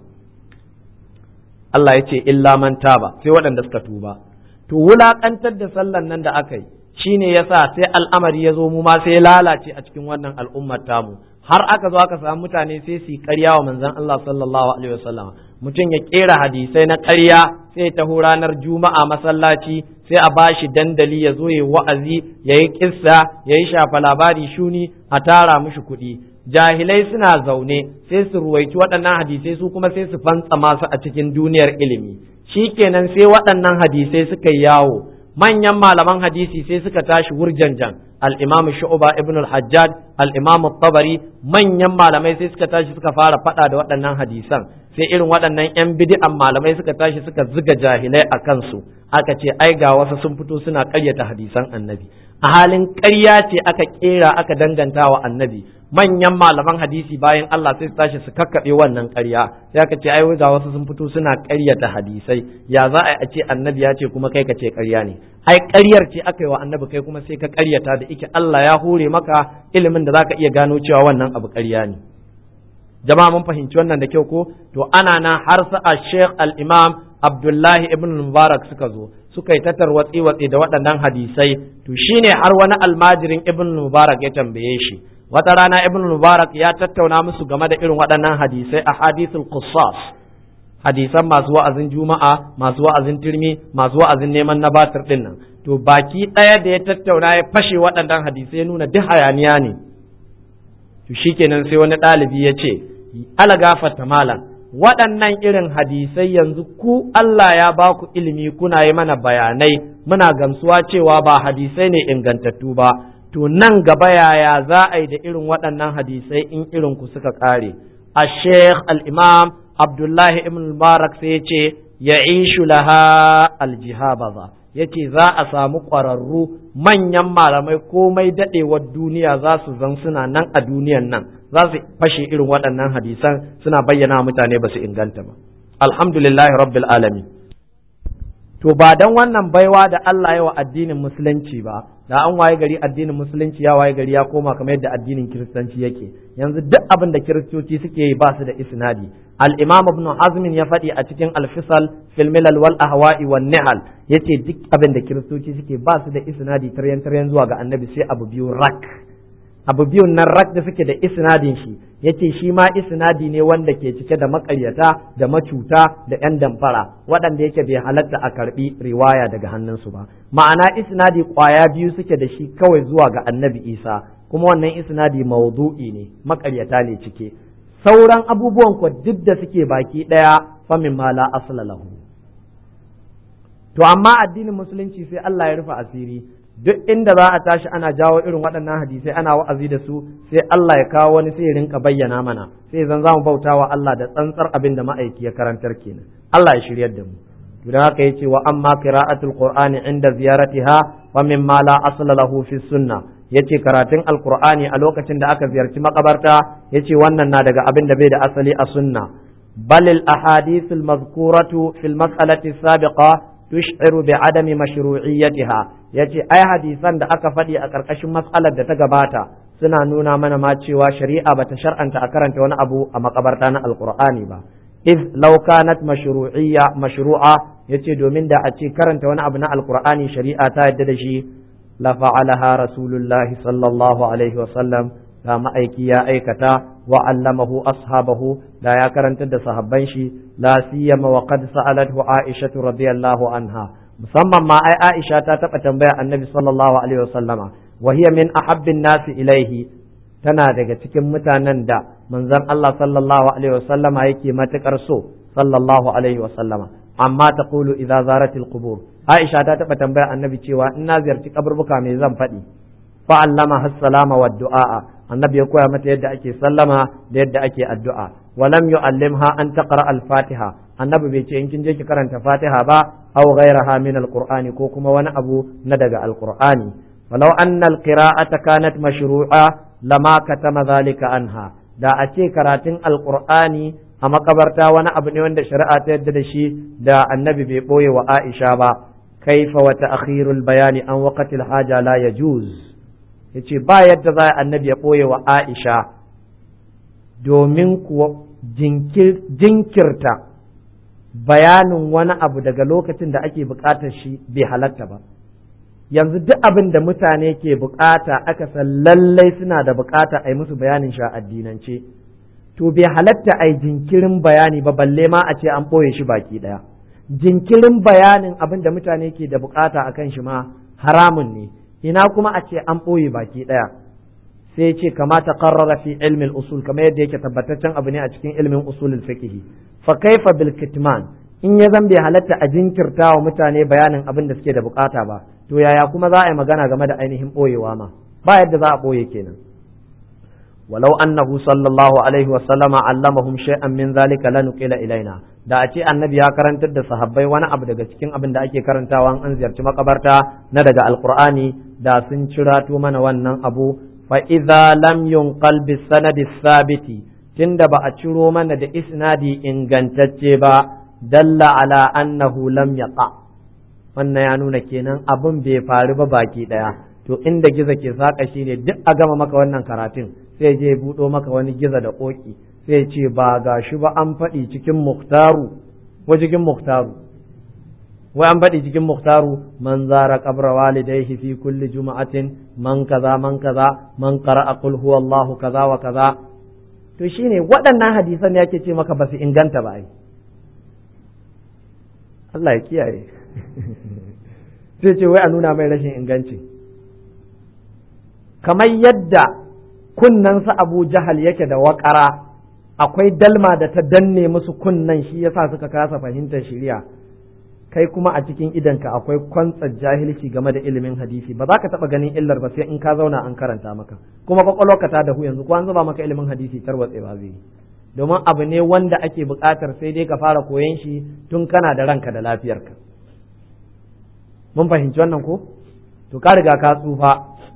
Allah ya ce illa man taba sai waɗanda suka tuba to wulaƙantar da sallan nan da aka yi shine yasa sai al'amari ya zo mu ma sai lalace a cikin wannan al'ummar tamu har aka zo aka samu mutane sai su yi ƙarya wa manzon Allah sallallahu alaihi wasallam mutum ya kera hadisai na ƙarya sai ta ranar juma'a masallaci sai a bashi dandali ya zo ya wa'azi ya yi kissa ya yi shafa labari shuni a tara mushi kuɗi jahilai suna zaune sai su ruwaici waɗannan hadisai su kuma sai su fantsama su a cikin duniyar ilimi shikenan sai waɗannan hadisai suka yawo manyan malaman hadisi sai suka tashi wurjanjan al-imam shu'ba ibn al-hajjaj al-imam tabari manyan malamai sai suka tashi suka fara faɗa da waɗannan hadisan sai irin waɗannan yan bid'an malamai suka tashi suka ziga jahilai a kansu aka ce ai ga wasu sun fito suna ƙaryata hadisan annabi a halin ƙarya ce aka ƙera aka danganta wa annabi manyan malaman hadisi bayan Allah sai su tashi su kakkaɓe wannan ƙarya sai aka ce ai ga wasu sun fito suna ƙaryata hadisai ya za a ce annabi ya ce kuma kai ka ce ƙarya ne ai ƙaryar ce aka yi wa annabi kai kuma sai ka ƙaryata da ike Allah ya hore maka ilimin da zaka iya gano cewa wannan abu ƙarya ne jama'a mun fahimci wannan da kyau ko to ana nan har sa Sheikh al-Imam Abdullahi ibn Mubarak suka zo suka yi tatar watsi watsi da waɗannan hadisai to shine har wani almajirin ibn Mubarak ya tambaye shi wata rana ibn Mubarak ya tattauna musu game da irin waɗannan hadisai a hadithul qissas hadisan masu wa'azin juma'a masu wa'azin turmi masu wa'azin neman na batir din nan to baki ɗaya da ya tattauna ya fashe waɗannan hadisai nuna duk hayaniya ne to shikenan sai wani ɗalibi ya ce ala gafarta malam waɗannan irin hadisai yanzu ku Allah ya ba ku ilimi kuna yi mana bayanai muna gamsuwa cewa ba hadisai ne ingantattu ba to nan gaba yaya za a yi da irin waɗannan hadisai in irin ku suka ƙare الشيخ الإمام عبد الله بن المبارك سيتي يعيش لها الجهابذة yace za a samu ƙwararru manyan malamai komai daɗewar duniya za su zan suna nan a duniyan nan za su fashe irin waɗannan hadisan suna bayyana mutane ba su inganta ba alhamdulillahi rabbil alamin to ba dan wannan baiwa da Allah ya wa addinin musulunci ba da an waye gari addinin musulunci ya waye gari ya koma kamar yadda addinin kiristanci yake yanzu duk abin da kiristoci suke yi ba su da isnadi al-imam ibn hazm ya faɗi a cikin al-fisal fil milal wal ahwa'i wan nihal yace duk abin da kiristoci suke ba su da isnadi taryan taryan zuwa ga annabi sai abu biyu rak abu biyun nan rak da suke da isnadin shi yace shi ma isnadi ne wanda ke cike da makaryata da macuta da yan damfara waɗanda yake bai halatta a karbi riwaya daga hannunsu ba ma'ana isnadi kwaya biyu suke da shi kawai zuwa ga annabi isa kuma wannan isnadi maudu'i ne makaryata ne cike sauran abubuwan ko duk da suke baki ɗaya famin ma la asla lahu to amma addinin musulunci sai Allah ya rufe asiri duk inda za a tashi ana jawo irin waɗannan hadisai ana wa'azi da su sai Allah ya kawo wani sai ya rinka bayyana mana sai zan zamu bauta wa Allah da tsantsar abin da ma'aiki ya karantar kenan Allah ya shiryar da mu to dan haka yace wa amma qira'atul qur'ani inda ziyaratiha wa mimma la asla lahu fi sunnah yace karatun alqur'ani a lokacin da aka ziyarci makabarta yace wannan na daga abin da bai da asali a sunna bal al ahadith al mazkuratu fil mas'alati sabiqa tush'iru bi adami mashru'iyyatiha yace ai hadisan da aka faɗi a ƙarƙashin matsalar da ta gabata suna nuna mana ma cewa shari'a bata shar'anta a karanta wani abu a makabarta na alqur'ani ba iz law kanat mashru'iyya mashru'a yace domin da a ce karanta wani abu na alqur'ani shari'a ta yadda da shi la fa'alaha rasulullahi sallallahu alaihi wa sallam da ma'aiki ya aikata wa allamahu ashabahu da ya karantar da sahabban shi la siyama wa qad sa'alathu aisha radiyallahu anha musamman ma ai aisha ta taba tambaya annabi sallallahu alaihi wasallama wa hiya min ahabbin nasi ilaihi tana daga cikin mutanen da manzon Allah sallallahu alaihi wasallama yake matukar so sallallahu alaihi wasallama amma taqulu idza zaratil qubur aisha ta taba tambaya annabi cewa in na ziyarci kaburbuka me zan faɗi fa allama hassalama wa du'a annabi ya koya mata yadda ake sallama da yadda ake addu'a walam yu'allimha an taqra al-fatiha annabi bai ce in kin je ki karanta fatiha ba aw ghayraha min al-qur'ani ko kuma wani abu na daga al-qur'ani walau anna al-qira'ata kanat mashru'a lama katama zalika anha da a ce karatun al-qur'ani a makabarta wani abu ne wanda shari'a ta yadda da shi da annabi bai boye wa Aisha ba kaifa wa ta'khirul bayani an waqtil haja la yajuz yace ba yadda za annabi ya ɓoye wa Aisha domin kuwa jinkirta bayanin wani abu daga lokacin da ake buƙatar shi bai halatta ba yanzu duk abin da mutane ke buƙata aka san lallai suna da buƙata a yi musu bayanin shi a addinance to bai halatta a yi jinkirin bayani ba balle ma a ce an ɓoye shi baki ɗaya jinkirin bayanin abin da mutane ke da buƙata a kan shi ma haramun ne ina kuma a ce an ɓoye baki ɗaya sai ce kamata qarrara fi ilmin usul kamar yadda yake tabbataccen abu ne a cikin ilmin usulul fiqh fa kaifa bil kitman in ya zan bai halatta a jinkirta wa mutane bayanin abin da suke da bukata ba to yaya kuma za a yi magana game da ainihin ɓoyewa ma ba yadda za a ɓoye kenan walau annahu sallallahu alaihi wa sallama allamahum shay'an min zalika lanuqila ilaina da a ce annabi ya karantar da sahabbai wani abu daga cikin abin da ake karantawa an ziyarci makabarta na daga alqur'ani da sun cirato mana wannan abu fa idza lam yunqal bis sanadi sabiti tunda ba a ciro mana da isnadi ingantacce ba dalla ala annahu lam yaqa wannan ya nuna kenan abin bai faru ba baki daya to inda giza ke saka shine duk a gama maka wannan karatun sai je buɗo maka wani giza da ƙoƙi sai ce ba ga shi ba an faɗi cikin muktaru ko cikin muktaru wai an faɗi cikin muktaru man zara qabra walidayhi fi kulli juma'atin man kaza man kaza man qara'a qul huwallahu kaza wa kaza to shine waɗannan hadisan yake ce maka ba su inganta ba ai Allah ya kiyaye sai ce wai a nuna mai rashin inganci kamar yadda kunnensa abu jahal yake da waƙara akwai dalma da ta danne musu kunnan shi yasa suka kasa fahimtar shari'a kai kuma a cikin idanka akwai kwantsar jahilci game da ilimin hadisi ba za ka taɓa ganin illar ba sai in ka zauna an karanta maka kuma kwakwalwarka ta dahu yanzu ko an zuba maka ilimin hadisi tarwatse ba zai domin abu ne wanda ake buƙatar sai dai ka fara koyon shi tun kana da ranka da lafiyarka mun fahimci wannan ko to ka riga ka tsufa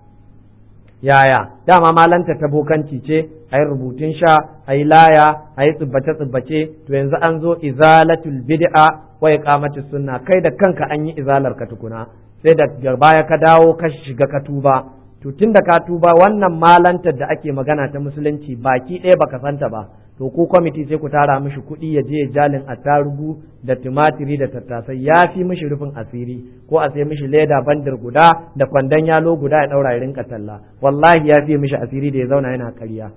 yaya dama malanta ta bokanci ce a yi rubutun sha a yi laya a yi tsibbace tsibbace to yanzu an zo izalatul bid'a wa iqamatus sunna kai da kanka an yi izalar ka tukuna sai da baya ka dawo ka shiga ka tuba to tunda ka tuba wannan malantar da ake magana ta musulunci baki ɗaya baka santa ba to ku kwamiti sai ku tara mishi kuɗi ya je jalin attarugu da tumatiri da tattasai ya fi mishi rufin asiri ko a sai mishi leda bandir guda da kwandon yalo guda ya ɗaura ya rinka talla wallahi ya fi mishi asiri da ya zauna yana ƙarya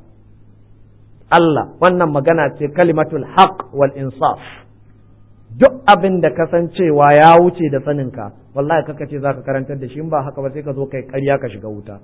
Allah wannan magana ce kalimatul haq wal insaf duk abin da kasancewa ya wuce da saninka wallahi kaka ce zaka karantar da shi in ba haka ba sai ka zo kai ƙarya ka shiga wuta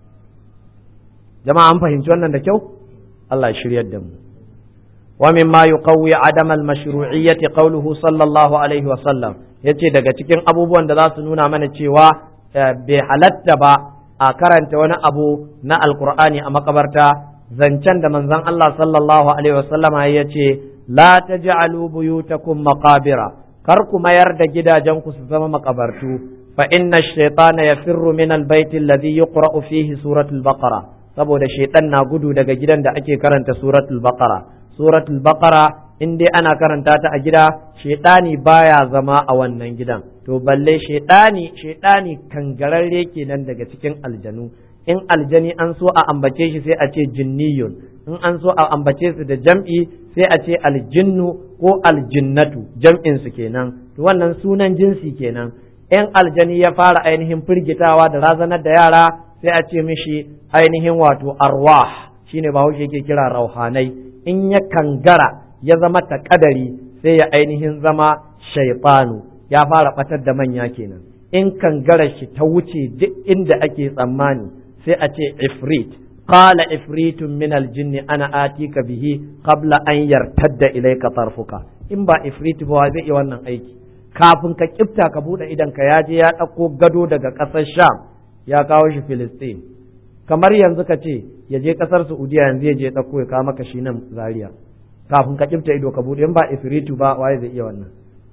jama'a an fahimci wannan da kyau Allah ya shiryar da mu ومما يقوي عدم المشروعية قوله صلى الله عليه وسلم yace daga cikin abubuwan da za su nuna mana cewa bai halatta ba a karanta wani abu na alkur'ani a makabarta zancen da manzon Allah sallallahu alaihi wasallam ya ce la taj'alu buyutakum maqabira kar ku mayar da gidajenku su zama makabartu fa inna ash-shaytana yafirru min al-bayt alladhi yuqra'u fihi suratul baqara saboda shaytan na gudu daga gidan da ake karanta suratul baqara suratul baqara in dai ana karanta ta a gida shedani baya zama a wannan gidan to balle shedani shedani kangararre kenan daga cikin aljanu in aljani an so a ambace shi sai a ce jinniyun in an so a ambace su da jam'i sai a ce aljinnu ko aljinnatu jam'in su kenan to wannan sunan jinsi kenan in aljani ya fara ainihin firgitawa da razanar da yara sai a ce mishi ainihin wato arwah shine bahaushe yake kira rauhanai in ya kangara ya zama takadari sai ya ainihin zama shaifanu ya fara batar da manya kenan in kangara shi ta wuce duk inda ake tsammani sai a ce ifrit qala ifritun min aljinn ana atika bihi qabla an yartadda ilayka tarfuka in ba ifrit ba zai yi wannan aiki kafin ka kifta ka bude idan ka yaje ya dauko gado daga kasar sham ya kawo shi filistin kamar yanzu ka ce ya je kasar Saudiya yanzu ya je ɗauko ya kawo maka shi nan Zaria kafin ka kifta ido ka bude in ba ifritu ba waye zai iya wannan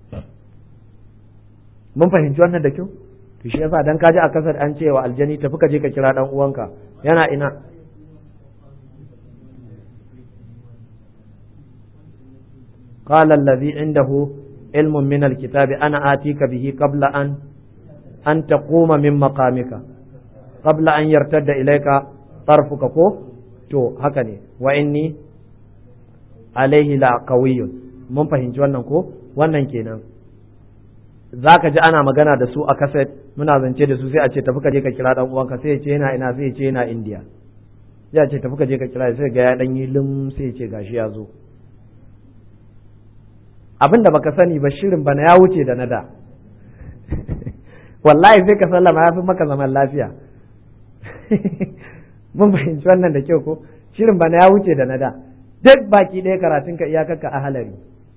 mun fahimci wannan da kyau to shi yasa dan kaji a kasar an cewa aljani tafi ka je ka kira dan uwanka yana ina قال الذي عنده علم من الكتاب أنا آتيك به قبل أن أن تقوم من مقامك قبل أن يرتد إليك طرفك كو to haka ne wa inni alaihi la qawiyyun mun fahimci wannan ko wannan kenan zaka ji ana magana da su a kaset muna zance da su sai a ce tafi ka je ka kira dan uwanka sai ya ce yana ina sai ya ce yana India sai a ce tafi ka je ka kira sai ga ya dan yi lim sai ya ce gashi ya zo abin da baka sani ba shirin bana ya wuce da na da wallahi sai ka sallama ya fi maka zaman lafiya mun fahimci wannan da kyau ko shirin bana ya wuce da na da duk baki ɗaya karatun ka iyakarka a halari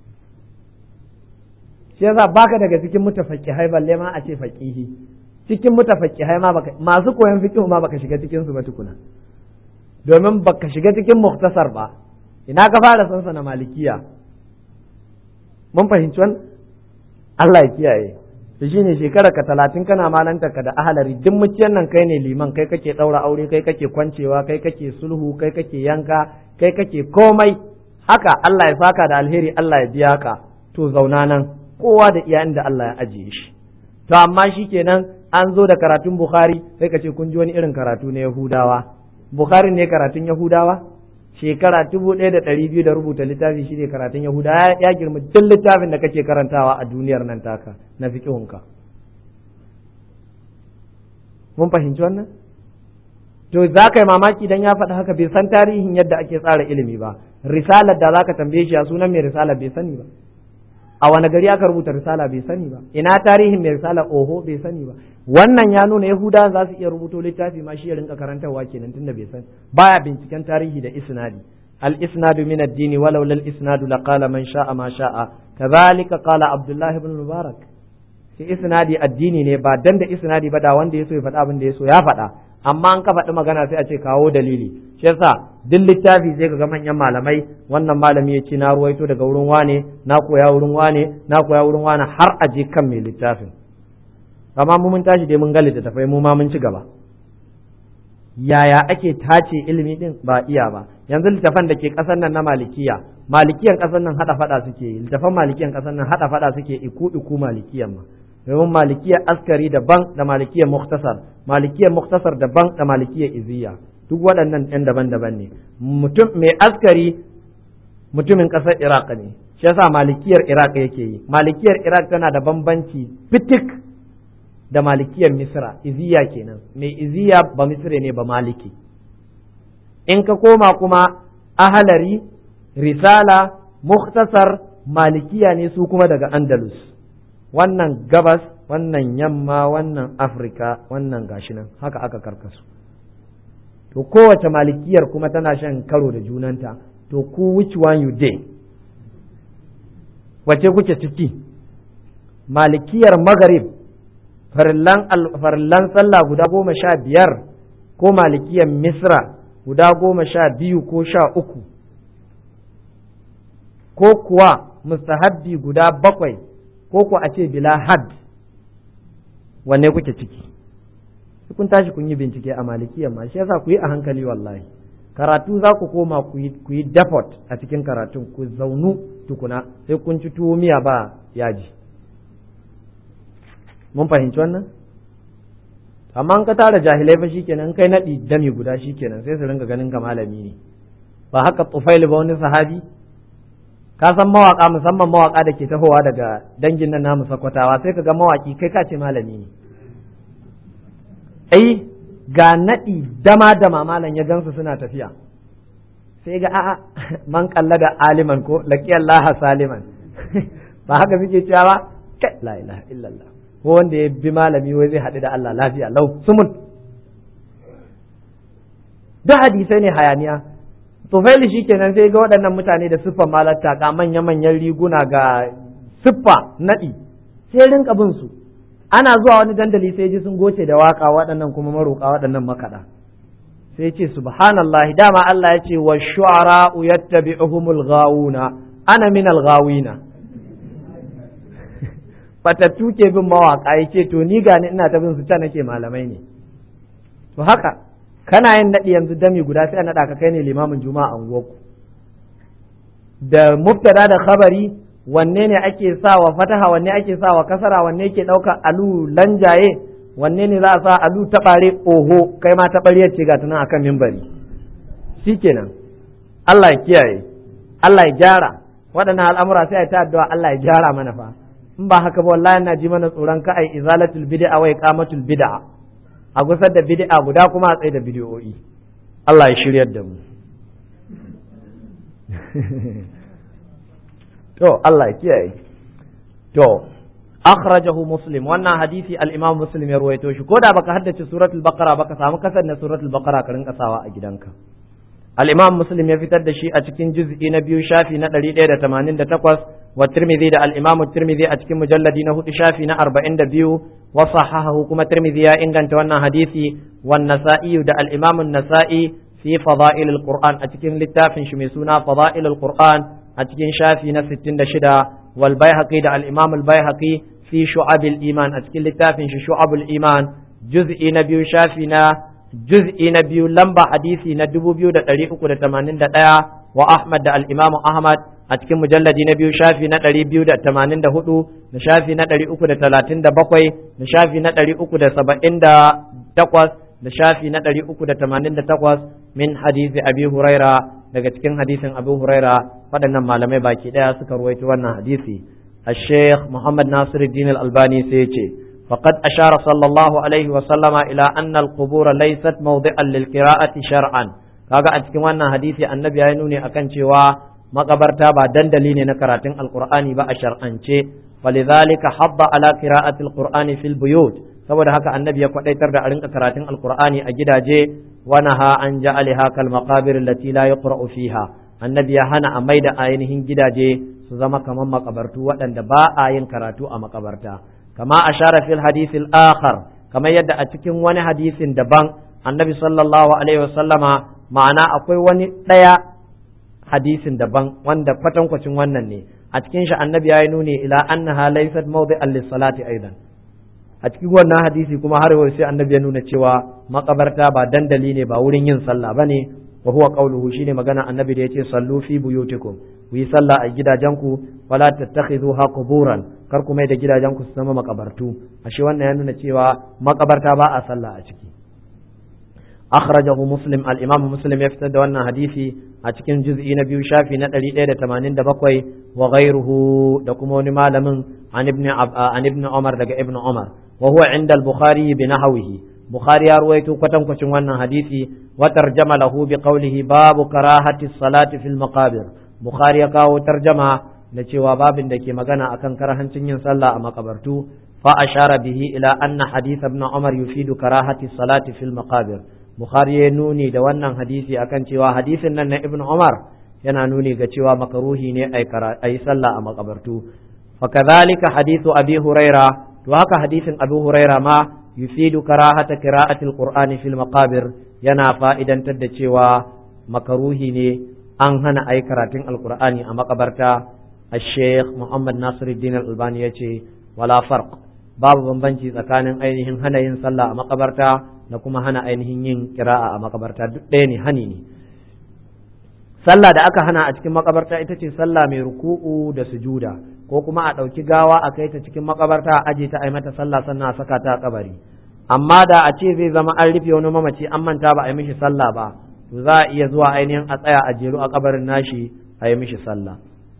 shi yasa baka daga cikin mutafaqihai balle ma a ce faqihi cikin mutafaqihai ma baka masu koyon fiqh ma baka shiga cikin su ba tukuna domin baka shiga cikin muktasar ba ina ka fara sansa na malikiya mun fahimci wannan Allah ya kiyaye to shine shekara ka talatin kana malanta ka da ahalari duk muciyan nan kai ne liman kai kake ɗaura aure kai kake kwancewa kai kake sulhu kai kake yanka kai kake komai haka Allah ya saka da alheri Allah ya biya ka to zauna nan kowa da iya inda Allah ya ajiye shi to amma shikenan an zo da karatun Bukhari sai ka ce kun ji wani irin karatu na Yahudawa Bukhari ne karatun Yahudawa shekara dubu ɗaya da ɗari biyu da rubuta littafi shi ne karatun Yahuda ya girma duk littafin da kake karantawa a duniyar nan taka na fiƙihunka. Mun fahimci wannan? To za ka yi mamaki dan ya faɗi haka bai san tarihin yadda ake tsara ilimi ba. Risalar da za ka tambaye shi a sunan mai risala bai sani ba. A wani gari aka rubuta risala bai sani ba. Ina tarihin mai risala oho bai sani ba. Wannan ya nuna Yahuda za su iya rubuto littafi ma shi ya rinka karantarwa kenan tunda bai sani. Baya binciken tarihi da isnadi. الإسناد من الدين ولو لا الإسناد لقال من شاء ما شاء كذلك قال عبد الله بن المبارك shi isnadi addini ne ba dan da isnadi ba da wanda ya so ya faɗa abin da ya so ya faɗa amma an ka faɗi magana sai a ce kawo dalili shi yasa duk littafi sai ga manyan malamai wannan malami ya ce na ruwaito daga wurin wane na koya wurin wane na koya wurin wane har a je kan mai littafin amma mu mun tashi dai mun ga littattafai mu ma mun ci gaba yaya ake tace ilimi din ba iya ba yanzu littafan da ke ƙasar nan na malikiya malikiyan ƙasar nan hada fada suke yi littafan malikiyan ƙasar nan hada fada suke iku iku malikiyan ma domin malikiyar askari daban da malikiyar muktasar malikiyar muktasar daban da malikiyar iziya duk waɗannan ɗan daban-daban ne mutum mai askari mutumin ƙasar iraq ne shi yasa malikiyar iraq yake yi malikiyar iraq tana da bambanci fitik da malikiyar misra iziya kenan mai iziya ba misra ne ba maliki in ka koma kuma ahalari risala muktasar malikiya ne su kuma daga andalus wannan gabas wannan yamma wannan afirka wannan gashi nan haka aka karkasu to kowace malikiyar kuma tana shan karo da junanta to ku which one you dey wace kuke ciki malikiyar magharib farillan sallah guda goma sha biyar ko malikiyar misra guda goma sha biyu ko sha uku ko kuwa mustahabbi guda bakwai ko ku a ce bila had wanne kuke ciki kun tashi kun yi bincike a malikiyan ma shi yasa ku yi a hankali wallahi karatu za ku koma ku yi dafot a cikin karatun ku zaunu tukuna sai kun ci tuwo miya ba yaji mun fahimci wannan amma an ka tara jahilai fa shikenan kai nadi dami guda shikenan sai su ringa ganin ka malami ne ba haka tufaili ba wani sahabi ka san mawaka musamman mawaka da ke tahowa daga dangin nan namu sakwatawa sai ka ga mawaki kai ka ce malami ne ai ga naɗi dama dama malam ya gansu suna tafiya sai ga a'a man kalla da aliman ko laqi Allah saliman ba haka suke cewa ba kai la ilaha illallah ko wanda ya bi malami wai zai haɗu da Allah lafiya lau sumun duk hadisai ne hayaniya tufaili shi kenan sai ga waɗannan mutane da siffan malatta ga manya-manyan riguna ga siffa naɗi sai rinka bin su ana zuwa wani dandali sai ji sun goce da waka waɗannan kuma maroƙa waɗannan makaɗa sai ce subhanallahi dama Allah ya ce wa shu'ara yattabi'uhumul ghawuna ana min al-ghawina batattu ke bin mawaka yace to ni gani ina ta bin su ta nake malamai ne to haka kana yin naɗi yanzu dami guda sai a naɗa ka kai ne limamin juma'a unguwarku da mubtada da khabari wanne ne ake sa wa fataha wanne ake sa wa kasara wanne ke ɗauka alu lanjaye wanne ne za a sa alu taɓare oho kai ma taɓariyar ce ga tunan akan mimbari shikenan Allah ya kiyaye Allah ya gyara waɗannan al'amura sai a ta addu'a Allah ya gyara mana fa in ba haka ba wallahi na ji mana tsoron ka ai izalatul bid'a wa iqamatul bid'a a gusar da bid'a guda kuma a tsaye da bid'o'i Allah ya shiryar da mu to Allah ya kiyaye to akhrajahu muslim wannan hadisi al-imam muslim ya ruwaito shi ko da baka haddace suratul baqara baka samu kasar na suratul baqara ka rinka sawa a gidanka al-imam muslim ya fitar da shi a cikin juz'i na biyu shafi na 188 wa tirmidhi da al-imam tirmidhi a cikin mujalladi na hudu shafi na 42 wa sahahahu kuma tirmidhi ya inganta wannan hadisi wan nasa'i da al-imam an-nasa'i fi fada'il al-qur'an a cikin littafin shi mai suna fada'il al-qur'an a cikin shafi na 66 wal baihaqi da al-imam al-baihaqi fi shu'ab al-iman a cikin littafin shi shu'ab al-iman juz'i na biyu shafi na juz'i na biyu lamba hadisi na 2381 wa Ahmad da al-imam Ahmad a cikin mujalladi na biyu shafi na 284 da shafi na 337 da shafi na 378 da shafi na 388 min hadisi abi huraira daga cikin hadisin abu huraira waɗannan malamai baki ɗaya suka ruwaito wannan hadisi الشيخ محمد ناصر الدين الألباني سيتي فقد أشار صلى الله عليه وسلم إلى أن القبور ليست موضعا للقراءة شرعا kaga a cikin wannan hadisi annabi ya nuni akan cewa makabarta ba dandali ne na karatun alqur'ani ba a shar'ance falidhalika habba ala qira'ati alqur'ani fil buyut saboda haka annabi ya kwadaitar da a rinka karatun alqur'ani a gidaje wa naha an ja'alaha kal maqabir allati la yuqra'u fiha annabi ya hana a maida ainihin gidaje su zama kamar makabartu waɗanda ba a yin karatu a makabarta kama ashara fil hadith al akhar kamar yadda a cikin wani hadisin daban annabi sallallahu alaihi wasallama ma'ana akwai wani ɗaya hadisin daban wanda kwatankwacin wannan ne a cikin shi annabi ya yi nuni ila annaha laysat mawdi'an lis-salati aidan a cikin wannan hadisi kuma har yau sai annabi ya nuna cewa makabarta ba dandali ne ba wurin yin sallah bane wa huwa qawluhu shine magana annabi da yace sallu fi buyutikum ku yi sallah a gidajenku wala tattakhidhuha quburan kar ku mai da gidajenku su zama makabartu ashe wannan ya nuna cewa makabarta ba a sallah a ciki akhrajahu muslim al-imam muslim ya fitar da wannan hadisi a cikin juz'i na biyu shafi na 187 wa ghayruhu da kuma wani malamin an ibn an ibn umar daga ibn umar wa huwa inda al-bukhari bi nahwihi bukhari ya ruwaito kwatankwacin wannan hadisi wa tarjama lahu bi qawlihi babu karahati salati fil maqabir bukhari ya kawo tarjama da cewa babin da ke magana akan karahancin yin sallah a makabartu fa ashara bihi ila anna hadith ibn umar yufidu karahati salati fil maqabir bukhari ya nuni da wannan hadisi akan cewa hadisin nan na ibn umar yana nuni ga cewa makaruhi ne ai sallah a makabartu fa kadhalika hadithu abi huraira to haka hadisin abu huraira ma yufidu karahata qira'ati alqur'ani fil maqabir yana fa'idantar da cewa makaruhi ne an hana ai karatun alqur'ani a makabarta الشيخ محمد ناصر الدين الألباني يتي ولا فرق babu bambanci tsakanin ainihin hana yin sallah a makabarta da kuma hana ainihin yin kira'a a makabarta duk ɗaya ne hani ne sallah da aka hana a cikin makabarta ita ce sallah mai ruku'u da sujuda ko kuma a ɗauki gawa a kai ta cikin makabarta a aje ta a yi mata sallah sannan a saka ta a kabari amma da a ce zai zama an rufe wani mamaci an manta ba a yi mishi sallah ba to za a iya zuwa ainihin a tsaya a jeru a kabarin nashi a yi mishi sallah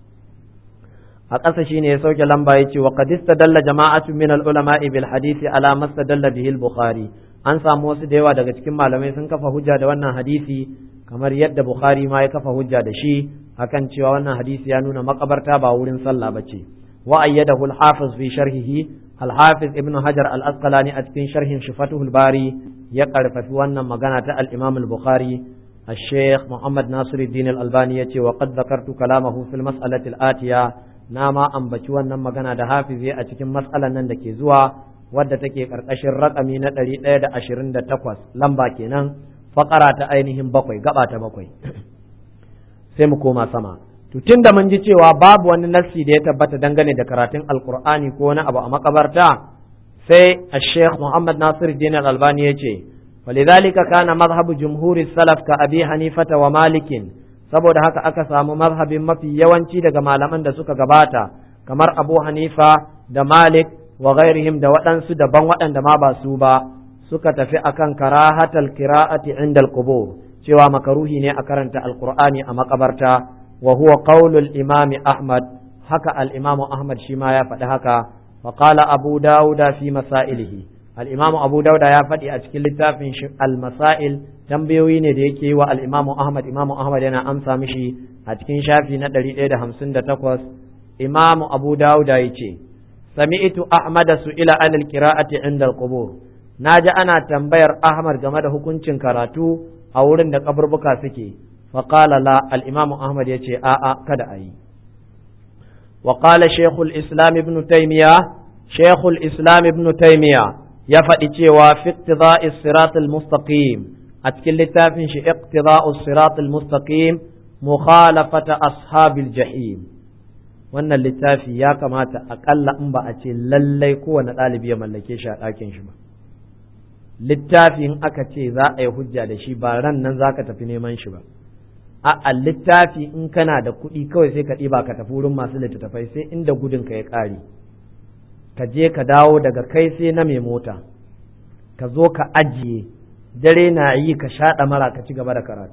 a ƙasa shine ya sauke lamba ya ce wa qad istadalla jama'atu min al-ulama'i bil hadisi ala mastadalla bihi al-bukhari an samu wasu da yawa daga cikin malamai sun kafa hujja da wannan hadisi kamar yadda bukhari ma ya kafa hujja da shi akan cewa wannan hadisi ya nuna makabarta ba wurin sallah bace wa ayyadahu al-hafiz fi sharhihi al-hafiz ibn hajar al-asqalani a cikin sharhin shifatuhul bari ya karfafi wannan magana ta al-imam al-bukhari الشيخ محمد ناصر الدين الألباني وقد ذكرت كلامه في المسألة الآتية na ma ambaci wannan magana da hafizi a cikin matsalan nan da ke zuwa wadda take karkashin rakami na ɗari ɗaya da ashirin da takwas lamba kenan fakara ta ainihin bakwai gaba ta bakwai sai mu koma sama to tun da mun ji cewa babu wani nassi da ya tabbata dangane da karatun alkur'ani ko wani abu a makabarta sai الشيخ محمد ناصر الدين الألباني يجي ولذلك كان مذهب جمهور السلف كأبي حنيفة ومالك saboda haka aka samu mazhabin mafi yawanci daga malaman da suka gabata kamar Abu Hanifa da Malik wa ghairihim da waɗansu daban waɗanda ma ba su ba suka tafi akan karahatal qira'ati inda al-qubur cewa makaruhi ne a karanta alqur'ani a makabarta wa huwa qaulul imami Ahmad haka al-imamu Ahmad shi ma ya faɗi haka wa qala Abu Dawuda fi masailihi al-imamu Abu Dawuda ya faɗi a cikin littafin shi al-masail tambayoyi ne da yake yi wa al'imamu Ahmad, imamu Ahmad yana amsa mishi a cikin shafi na ɗari ɗaya da hamsin da takwas, imamu Abu Dawuda ya ce, Sami'tu Ahmad su ila anil kira'ati inda al-qubur na ji ana tambayar Ahmad game da hukuncin karatu a wurin da kaburbuka suke, faƙala la al'imamu Ahmad ya ce, a'a kada a yi. وقال شيخ الإسلام ابن تيمية شيخ الإسلام ابن تيمية يفدي في اقتضاء الصراط المستقيم a cikin littafin shi iqtida'us siratul mustaqim mukhalafata ashabil jahim wannan littafi ya kamata akalla in ba a ce lallai kowane ɗalibi ya mallake shi a ɗakin shi ba littafi in aka ce za a yi hujja da shi ba ran nan za ka tafi neman shi ba a littafi in kana da kuɗi kawai sai ka ɗiba ka tafi wurin masu littattafai sai inda gudun ka ya ƙare ka je ka dawo daga kai sai na mai mota ka zo ka ajiye dare na yi ka shaɗa mara ka ci gaba da karatu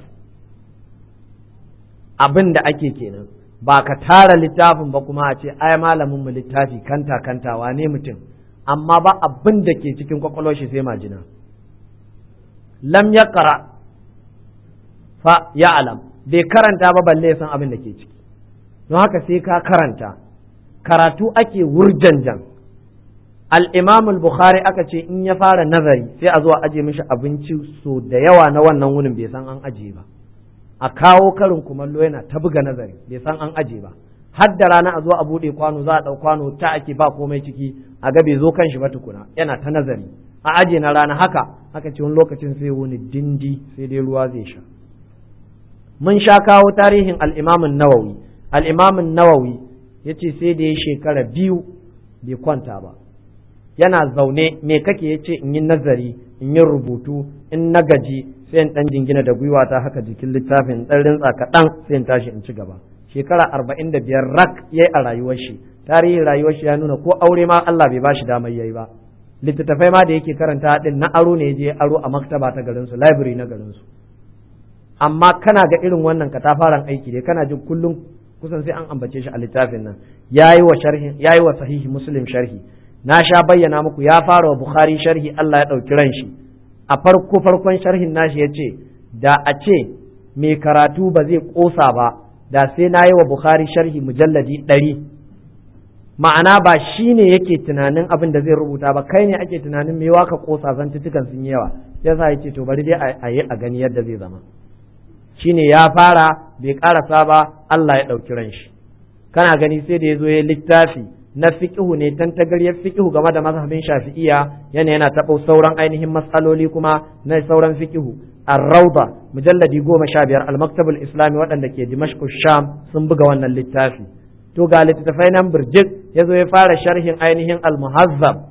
abin da ake kenan ba ka tara littafin ba kuma a ce ai malamin mu littafi kanta kanta wane mutum amma ba abin da ke cikin kwakwalwar shi sai majina lam ya kara fa ya alam bai karanta ba balle san abin da ke ciki don haka sai ka karanta karatu ake wurjanjan al-imam al-bukhari aka ce in ya fara nazari sai a zo a aje mishi abinci so da yawa na wannan wurin bai san an aje ba a kawo karin kumallo yana ta buga nazari bai san an aje ba har da rana a zo a buɗe kwano za a ɗau kwano ta ake ba komai ciki a ga bai zo kan shi ba tukuna yana ta nazari a aje na rana haka haka ce wani lokacin sai wani dindi sai dai ruwa zai sha mun sha kawo tarihin al'imamin nawawi al'imamin nawawi ya ce sai da ya shekara biyu bai kwanta ba yana zaune me kake ya ce in yi nazari in yi rubutu in na gaji sai in ɗan jingina da gwiwa ta haka jikin littafin ɗan rintsa kaɗan sai in tashi in ci gaba shekara arba'in da biyar rak ya yi a rayuwar shi tarihin rayuwar shi ya nuna ko aure ma Allah bai bashi damar yayi ba littattafai ma da yake karanta din na aro ne je aro a maktaba ta garin su library na garin su amma kana ga irin wannan katafaren aiki dai kana jin kullum kusan sai an ambace shi a littafin nan yayi wa sharhi yayi wa sahihi muslim sharhi na sha bayyana muku ya fara wa bukhari sharhi Allah ya dauki ran shi a farko farkon sharhin nashi yace da a ce mai karatu ba zai kosa ba da sai na yi wa bukhari sharhi mujalladi ɗari ma'ana ba shi ne yake tunanin abin da zai rubuta ba kai ne ake tunanin me waka kosa zantutukan sun yawa yasa ya ce to bari dai a yi a gani yadda zai zama shine ya fara bai karasa ba Allah ya ɗauki ran shi kana gani sai da ya zo ya littafi na fiqhu ne tantagaryar fiqhu game da mazhabin shafi'iya yana yana taɓo sauran ainihin matsaloli kuma na sauran fiqhu ar-rawda mujalladi goma sha biyar al-maktabul islami waɗanda ke dimashq sham sun buga wannan littafi to ga littattafai nan birjik ya zo ya fara sharhin ainihin al-muhazzab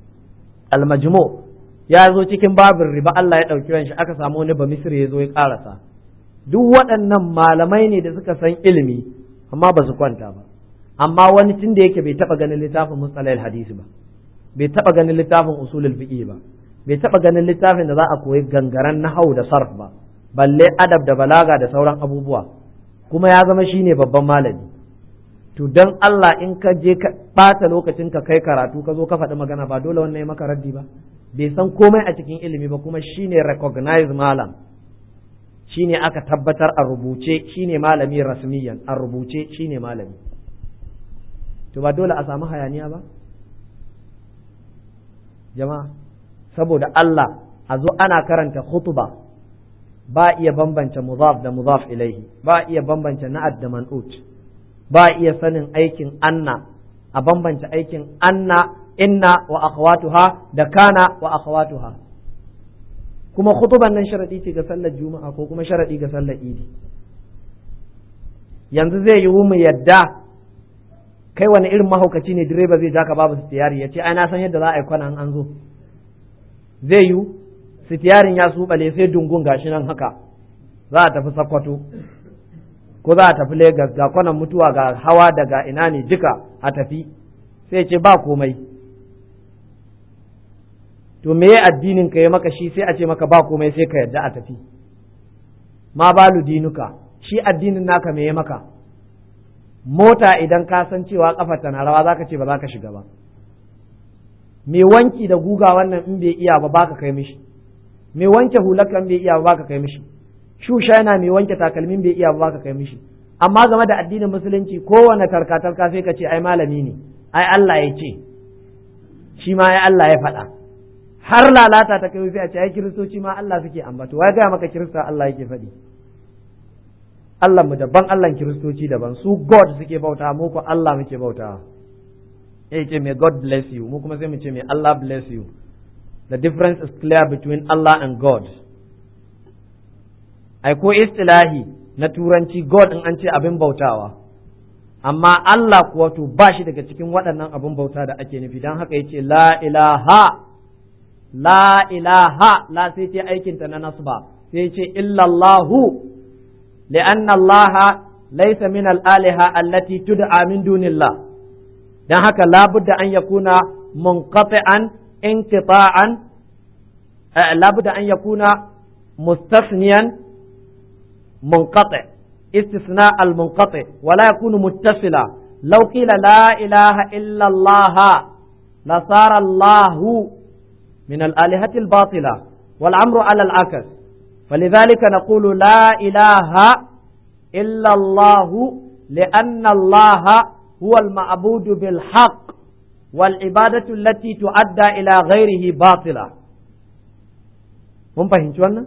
al-majmu ya zo cikin babin riba Allah ya ɗauki ran shi aka samu wani ba misri ya zo ya ƙarasa duk waɗannan malamai ne da suka san ilimi amma ba su kwanta ba amma wani tun da yake bai taɓa ganin littafin mustalahil hadisi ba bai taɓa ganin littafin usulul fiqh ba bai taɓa ganin littafin da za a koyi gangaren nahau da sarf ba balle adab da balaga da sauran abubuwa kuma ya zama shine babban malami to dan Allah in ka je ka ɓata lokacin ka kai karatu ka zo ka faɗi magana ba dole wannan ya maka raddi ba bai san komai a cikin ilimi ba kuma shine recognized malam shine aka tabbatar a rubuce shine malami rasmiyan a rubuce shine malami to ba dole a samu hayaniya ba jama'a saboda Allah a zo ana karanta khutba ba iya bambance mudaf da mudaf ilaihi ba iya bambance na'ad da man'ut ba iya sanin aikin anna a bambance aikin anna inna wa akhawatuha da kana wa akhawatuha kuma khutuban nan sharadi ce ga sallar juma'a ko kuma sharadi ga sallar idi yanzu zai yiwu mu yadda kai wani irin mahaukaci ne direba zai jaka babu sitiyari ya ce ai na san yadda za a yi kwana an zo zai yiwu sitiyarin ya subale sai dungun gashi nan haka za a tafi sakwato ko za a tafi Legas ga kwanan mutuwa ga hawa daga ina ne duka a tafi sai ce ba komai to me addinin ka ya maka shi sai a ce maka ba komai sai ka yadda a tafi ma balu dinuka shi addinin naka me ya maka mota idan ka san cewa kafa tana rawa zaka ce ba za ka shiga ba me wanki da guga wannan in bai iya ba baka kai mishi me wanke hulaka in bai iya ba baka kai mishi shusha yana mai wanke takalmin bai iya ba baka kai mishi amma game da addinin musulunci kowane tarka-tarka sai ka ce ai malami ne ai Allah ya ce shi ma ai Allah ya faɗa har lalata ta kai sai a ce ai kiristoci ma Allah suke ambato wai ga maka kirista Allah yake faɗi Allah mu daban Allah kiristoci daban su God suke bauta mu ko Allah muke bauta eh ce may God bless you mu kuma sai mu ce may Allah bless you the difference is clear between Allah and God ai ko istilahi na turanci God in an ce abin bautawa amma Allah kuwa to ba shi daga cikin waɗannan abin bauta da ake nufi don haka yace la ilaha la ilaha la sai ce aikinta na nasba sai ce illallahu لأن الله ليس من الآلهة التي تدعى من دون الله dan haka labudda an yakuna munqati'an inqita'an labudda an yakuna mustasniyan munqati' istisna al-munqati' wa la yakunu muttasila law qila la ilaha illa Allah la sara Allah min al-alihati al-batila wal amru ala al-akas فلذلك نقول لا إله إلا الله لأن الله هو المعبود بالحق والعبادة التي تؤدى إلى غيره باطلة mun fahimci wannan?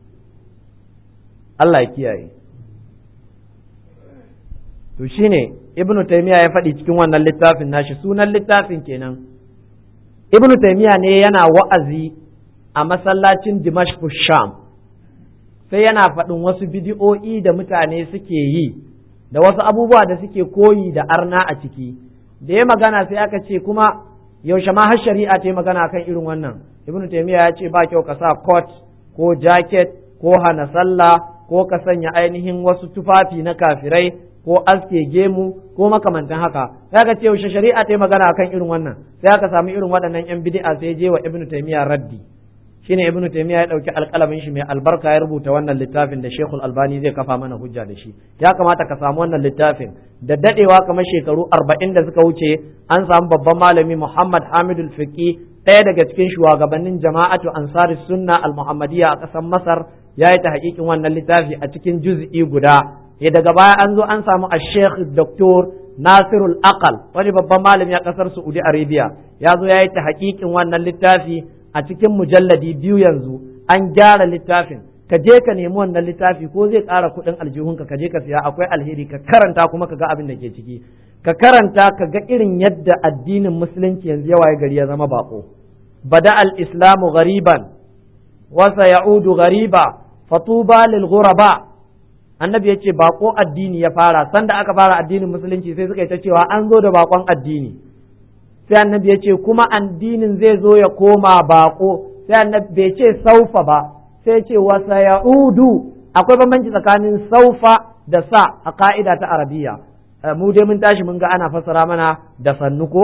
Allah ya kiyaye to shine ibnu taymiya ya faɗi cikin wannan littafin nashi sunan littafin kenan ibnu taymiya ne yana wa'azi a masallacin dimashq sham sai yana faɗin wasu bidi'o'i da mutane suke yi da wasu abubuwa da suke koyi da arna a ciki da ya magana sai aka ce kuma yaushe ma har shari'a ta yi magana kan irin wannan ibnu taymiya ya ce ba kyau ka sa coat ko jacket ko hana sallah ko ka sanya ainihin wasu tufafi na kafirai ko aske gemu ko makamantan haka sai aka ce yaushe shari'a ta yi magana akan irin wannan sai aka samu irin waɗannan yan bid'a sai je wa ibnu taymiya raddi shine ibnu taymiya ya dauki alƙalamin shi mai albarka ya rubuta wannan littafin da shekul albani zai kafa mana hujja da shi ya kamata ka samu wannan littafin da dadewa kamar shekaru arba'in da suka wuce an samu babban malami muhammad hamidul fiqi ɗaya daga cikin shugabannin jama'atu ansari sunna al-muhammadiyya a ƙasar masar ya yi ta hakikin wannan littafi a cikin juz'i guda ya daga baya an zo an samu a sheikh doktor nasirul aqal wani babban malami a ƙasar saudi arabia ya zo ya yi ta hakikin wannan littafi a cikin mujalladi biyu yanzu an gyara littafin ka je ka nemi wannan littafi ko zai ƙara kuɗin aljihunka ka je ka siya akwai alheri ka karanta kuma ka ga abin da ke ciki ka karanta ka ga irin yadda addinin musulunci yanzu yawa gari ya zama bako bada al-islamu ghariban wa sayaudu ghariba fatuba lil ghuraba annabi yace bako addini ya fara sanda aka fara addinin musulunci sai suka yi ta cewa an zo da bakon addini sai annabi ya ce kuma addinin zai zo ya koma bako sai annabi bai ce saufa ba sai ce wasa ya'udu akwai bambanci tsakanin saufa da sa a ka'ida ta arabiya mu dai mun tashi mun ga ana fassara mana da sannu ko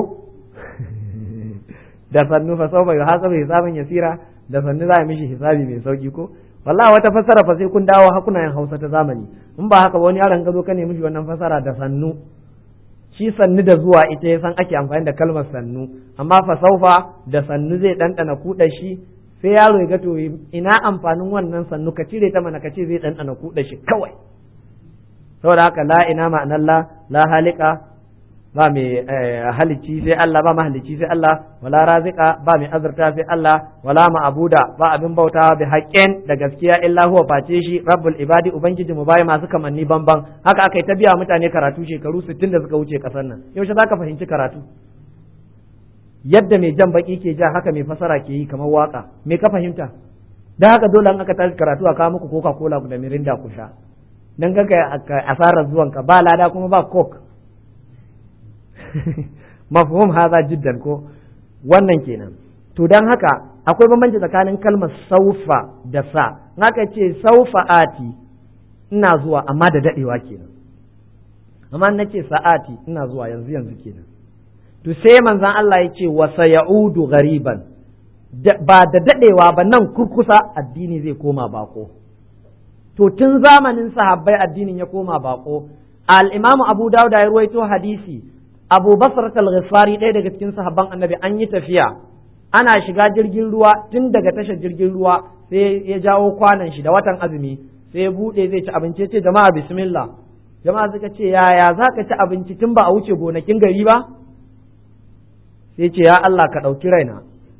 da sannu fa saufa ya hasabu hisabin yasira da sannu za a mishi hisabi mai sauki ko wallahi wata fassara fa sai kun dawo hakunayen Hausa ta zamani in ba haka ba wani yaron gazo ka ne mishi wannan fassara da sannu shi sannu da zuwa ita ya san ake amfani da kalmar sannu amma fasaufa da sannu zai ɗanɗana kuɗa shi sai yaro ya ga to ina amfanin wannan sannu ka cire ta mana ka ce zai ɗanɗana kuɗa shi kawai saboda haka la ina ma'anar la la halika ba mai halicci sai Allah ba mahalicci sai Allah wala razika ba mai azurta sai Allah wala ma'abuda ba abin bautawa bi haqqin da gaskiya illa huwa face shi rabbul ibadi ubangiji mu bai masu kamanni banban haka aka yi ta biya mutane karatu shekaru 60 da suka wuce kasar nan yaushe zaka fahimci karatu yadda mai jan baki ke ja haka mai fasara ke yi kamar waka me ka fahimta dan haka dole an aka tashi karatu a kawo muku coca cola da mirinda ku sha dan ga asarar zuwanka ba lada kuma ba coke mafhum haza jiddan ko wannan kenan to dan haka akwai bambanci tsakanin kalmar saufa da sa haka ce saufa ati ina zuwa amma da dadewa kenan amma na ce sa'ati ina zuwa yanzu yanzu kenan to sai manzon Allah ya ce wa sayaudu ghariban ba da dadewa ba nan kurkusa addini zai koma bako to tun zamanin sahabbai addinin ya koma bako al-imamu abu dawud ya ruwaito hadisi abu basar al-ghifari ɗaya daga cikin sahabban annabi an yi tafiya ana shiga jirgin ruwa tun daga tashar jirgin ruwa sai ya jawo kwanan shi da watan azumi sai ya buɗe zai ci abinci ce jama'a bismillah jama'a suka ce yaya za ka ci abinci tun ba a wuce gonakin gari ba sai ce ya Allah ka ɗauki raina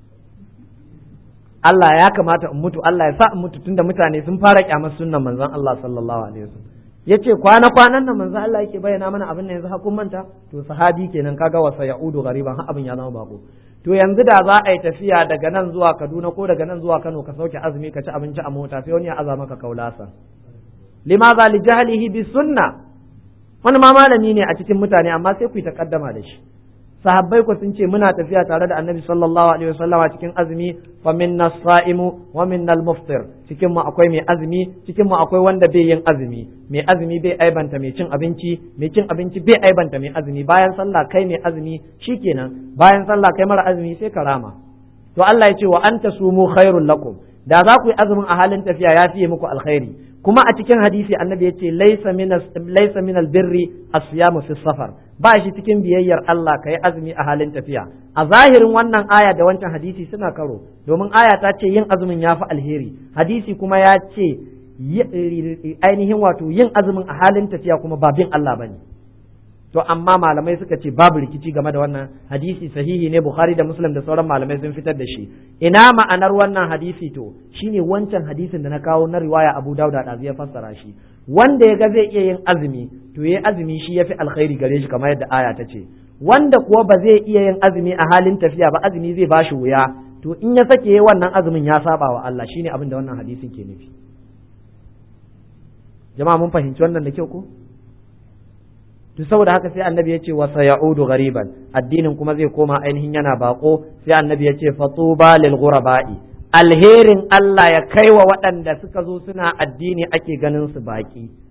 Allah ya kamata in mutu Allah ya sa in mutu tunda mutane sun fara kyamar sunnan manzon Allah sallallahu alaihi wasallam ya ce kwana kwanan nan manzo Allah yake bayyana mana abin da yanzu hakun manta to sahabi kenan kaga wasa ya'udu gariban har abin ya zama bako to yanzu da za a yi tafiya daga nan zuwa Kaduna ko daga nan zuwa Kano ka sauke azumi ka ci abinci a mota sai wani ya aza maka kaulasa limaza li jahlihi bi sunna wani ma malami ne a cikin mutane amma sai ku yi takaddama da shi sahabbai ku sun ce muna tafiya tare da annabi sallallahu alaihi wasallam a cikin azumi fa minna sa'imu wa minna al-muftir cikin mu akwai mai azumi cikin mu akwai wanda bai yin azumi mai azumi bai aibanta mai cin abinci mai cin abinci bai aibanta mai azumi bayan sallah kai mai azumi shikenan bayan sallah kai mara azumi sai ka rama to Allah ya ce wa anta sumu khairul lakum da za ku yi azumin a halin tafiya ya fiye muku alkhairi kuma a cikin hadisi annabi ya ce laisa min albirri as-siyamu fi safar ba shi cikin biyayyar Allah ka yi azumi a halin tafiya a zahirin wannan aya da wancan hadisi suna karo domin aya ta ce yin azumin ya fi alheri hadisi kuma ya ce ainihin wato yin azumin a halin tafiya kuma ba bin Allah bane to amma malamai suka ce babu rikici game da wannan hadisi sahihi ne bukhari da muslim da sauran malamai sun fitar da shi ina ma'anar wannan hadisi to shine wancan hadisin da na kawo na riwaya abu dauda da ya fassara shi wanda ya ga zai iya yin azumi to yayi azumi shi yafi alkhairi gare shi kamar yadda aya ta ce wanda kuwa ba zai iya yin azumi a halin tafiya ba azumi zai bashi wuya to in ya sake wannan azumin ya saba wa Allah shine abin da wannan hadisin ke nufi jama'a mun fahimci wannan da kyau ko to saboda haka sai annabi ya ce wa sayaudu ghariban addinin kuma zai koma ainihin yana bako sai annabi ya ce fatuba lil ghuraba'i alherin Allah ya kai wa waɗanda suka zo suna addini ake ganin su baki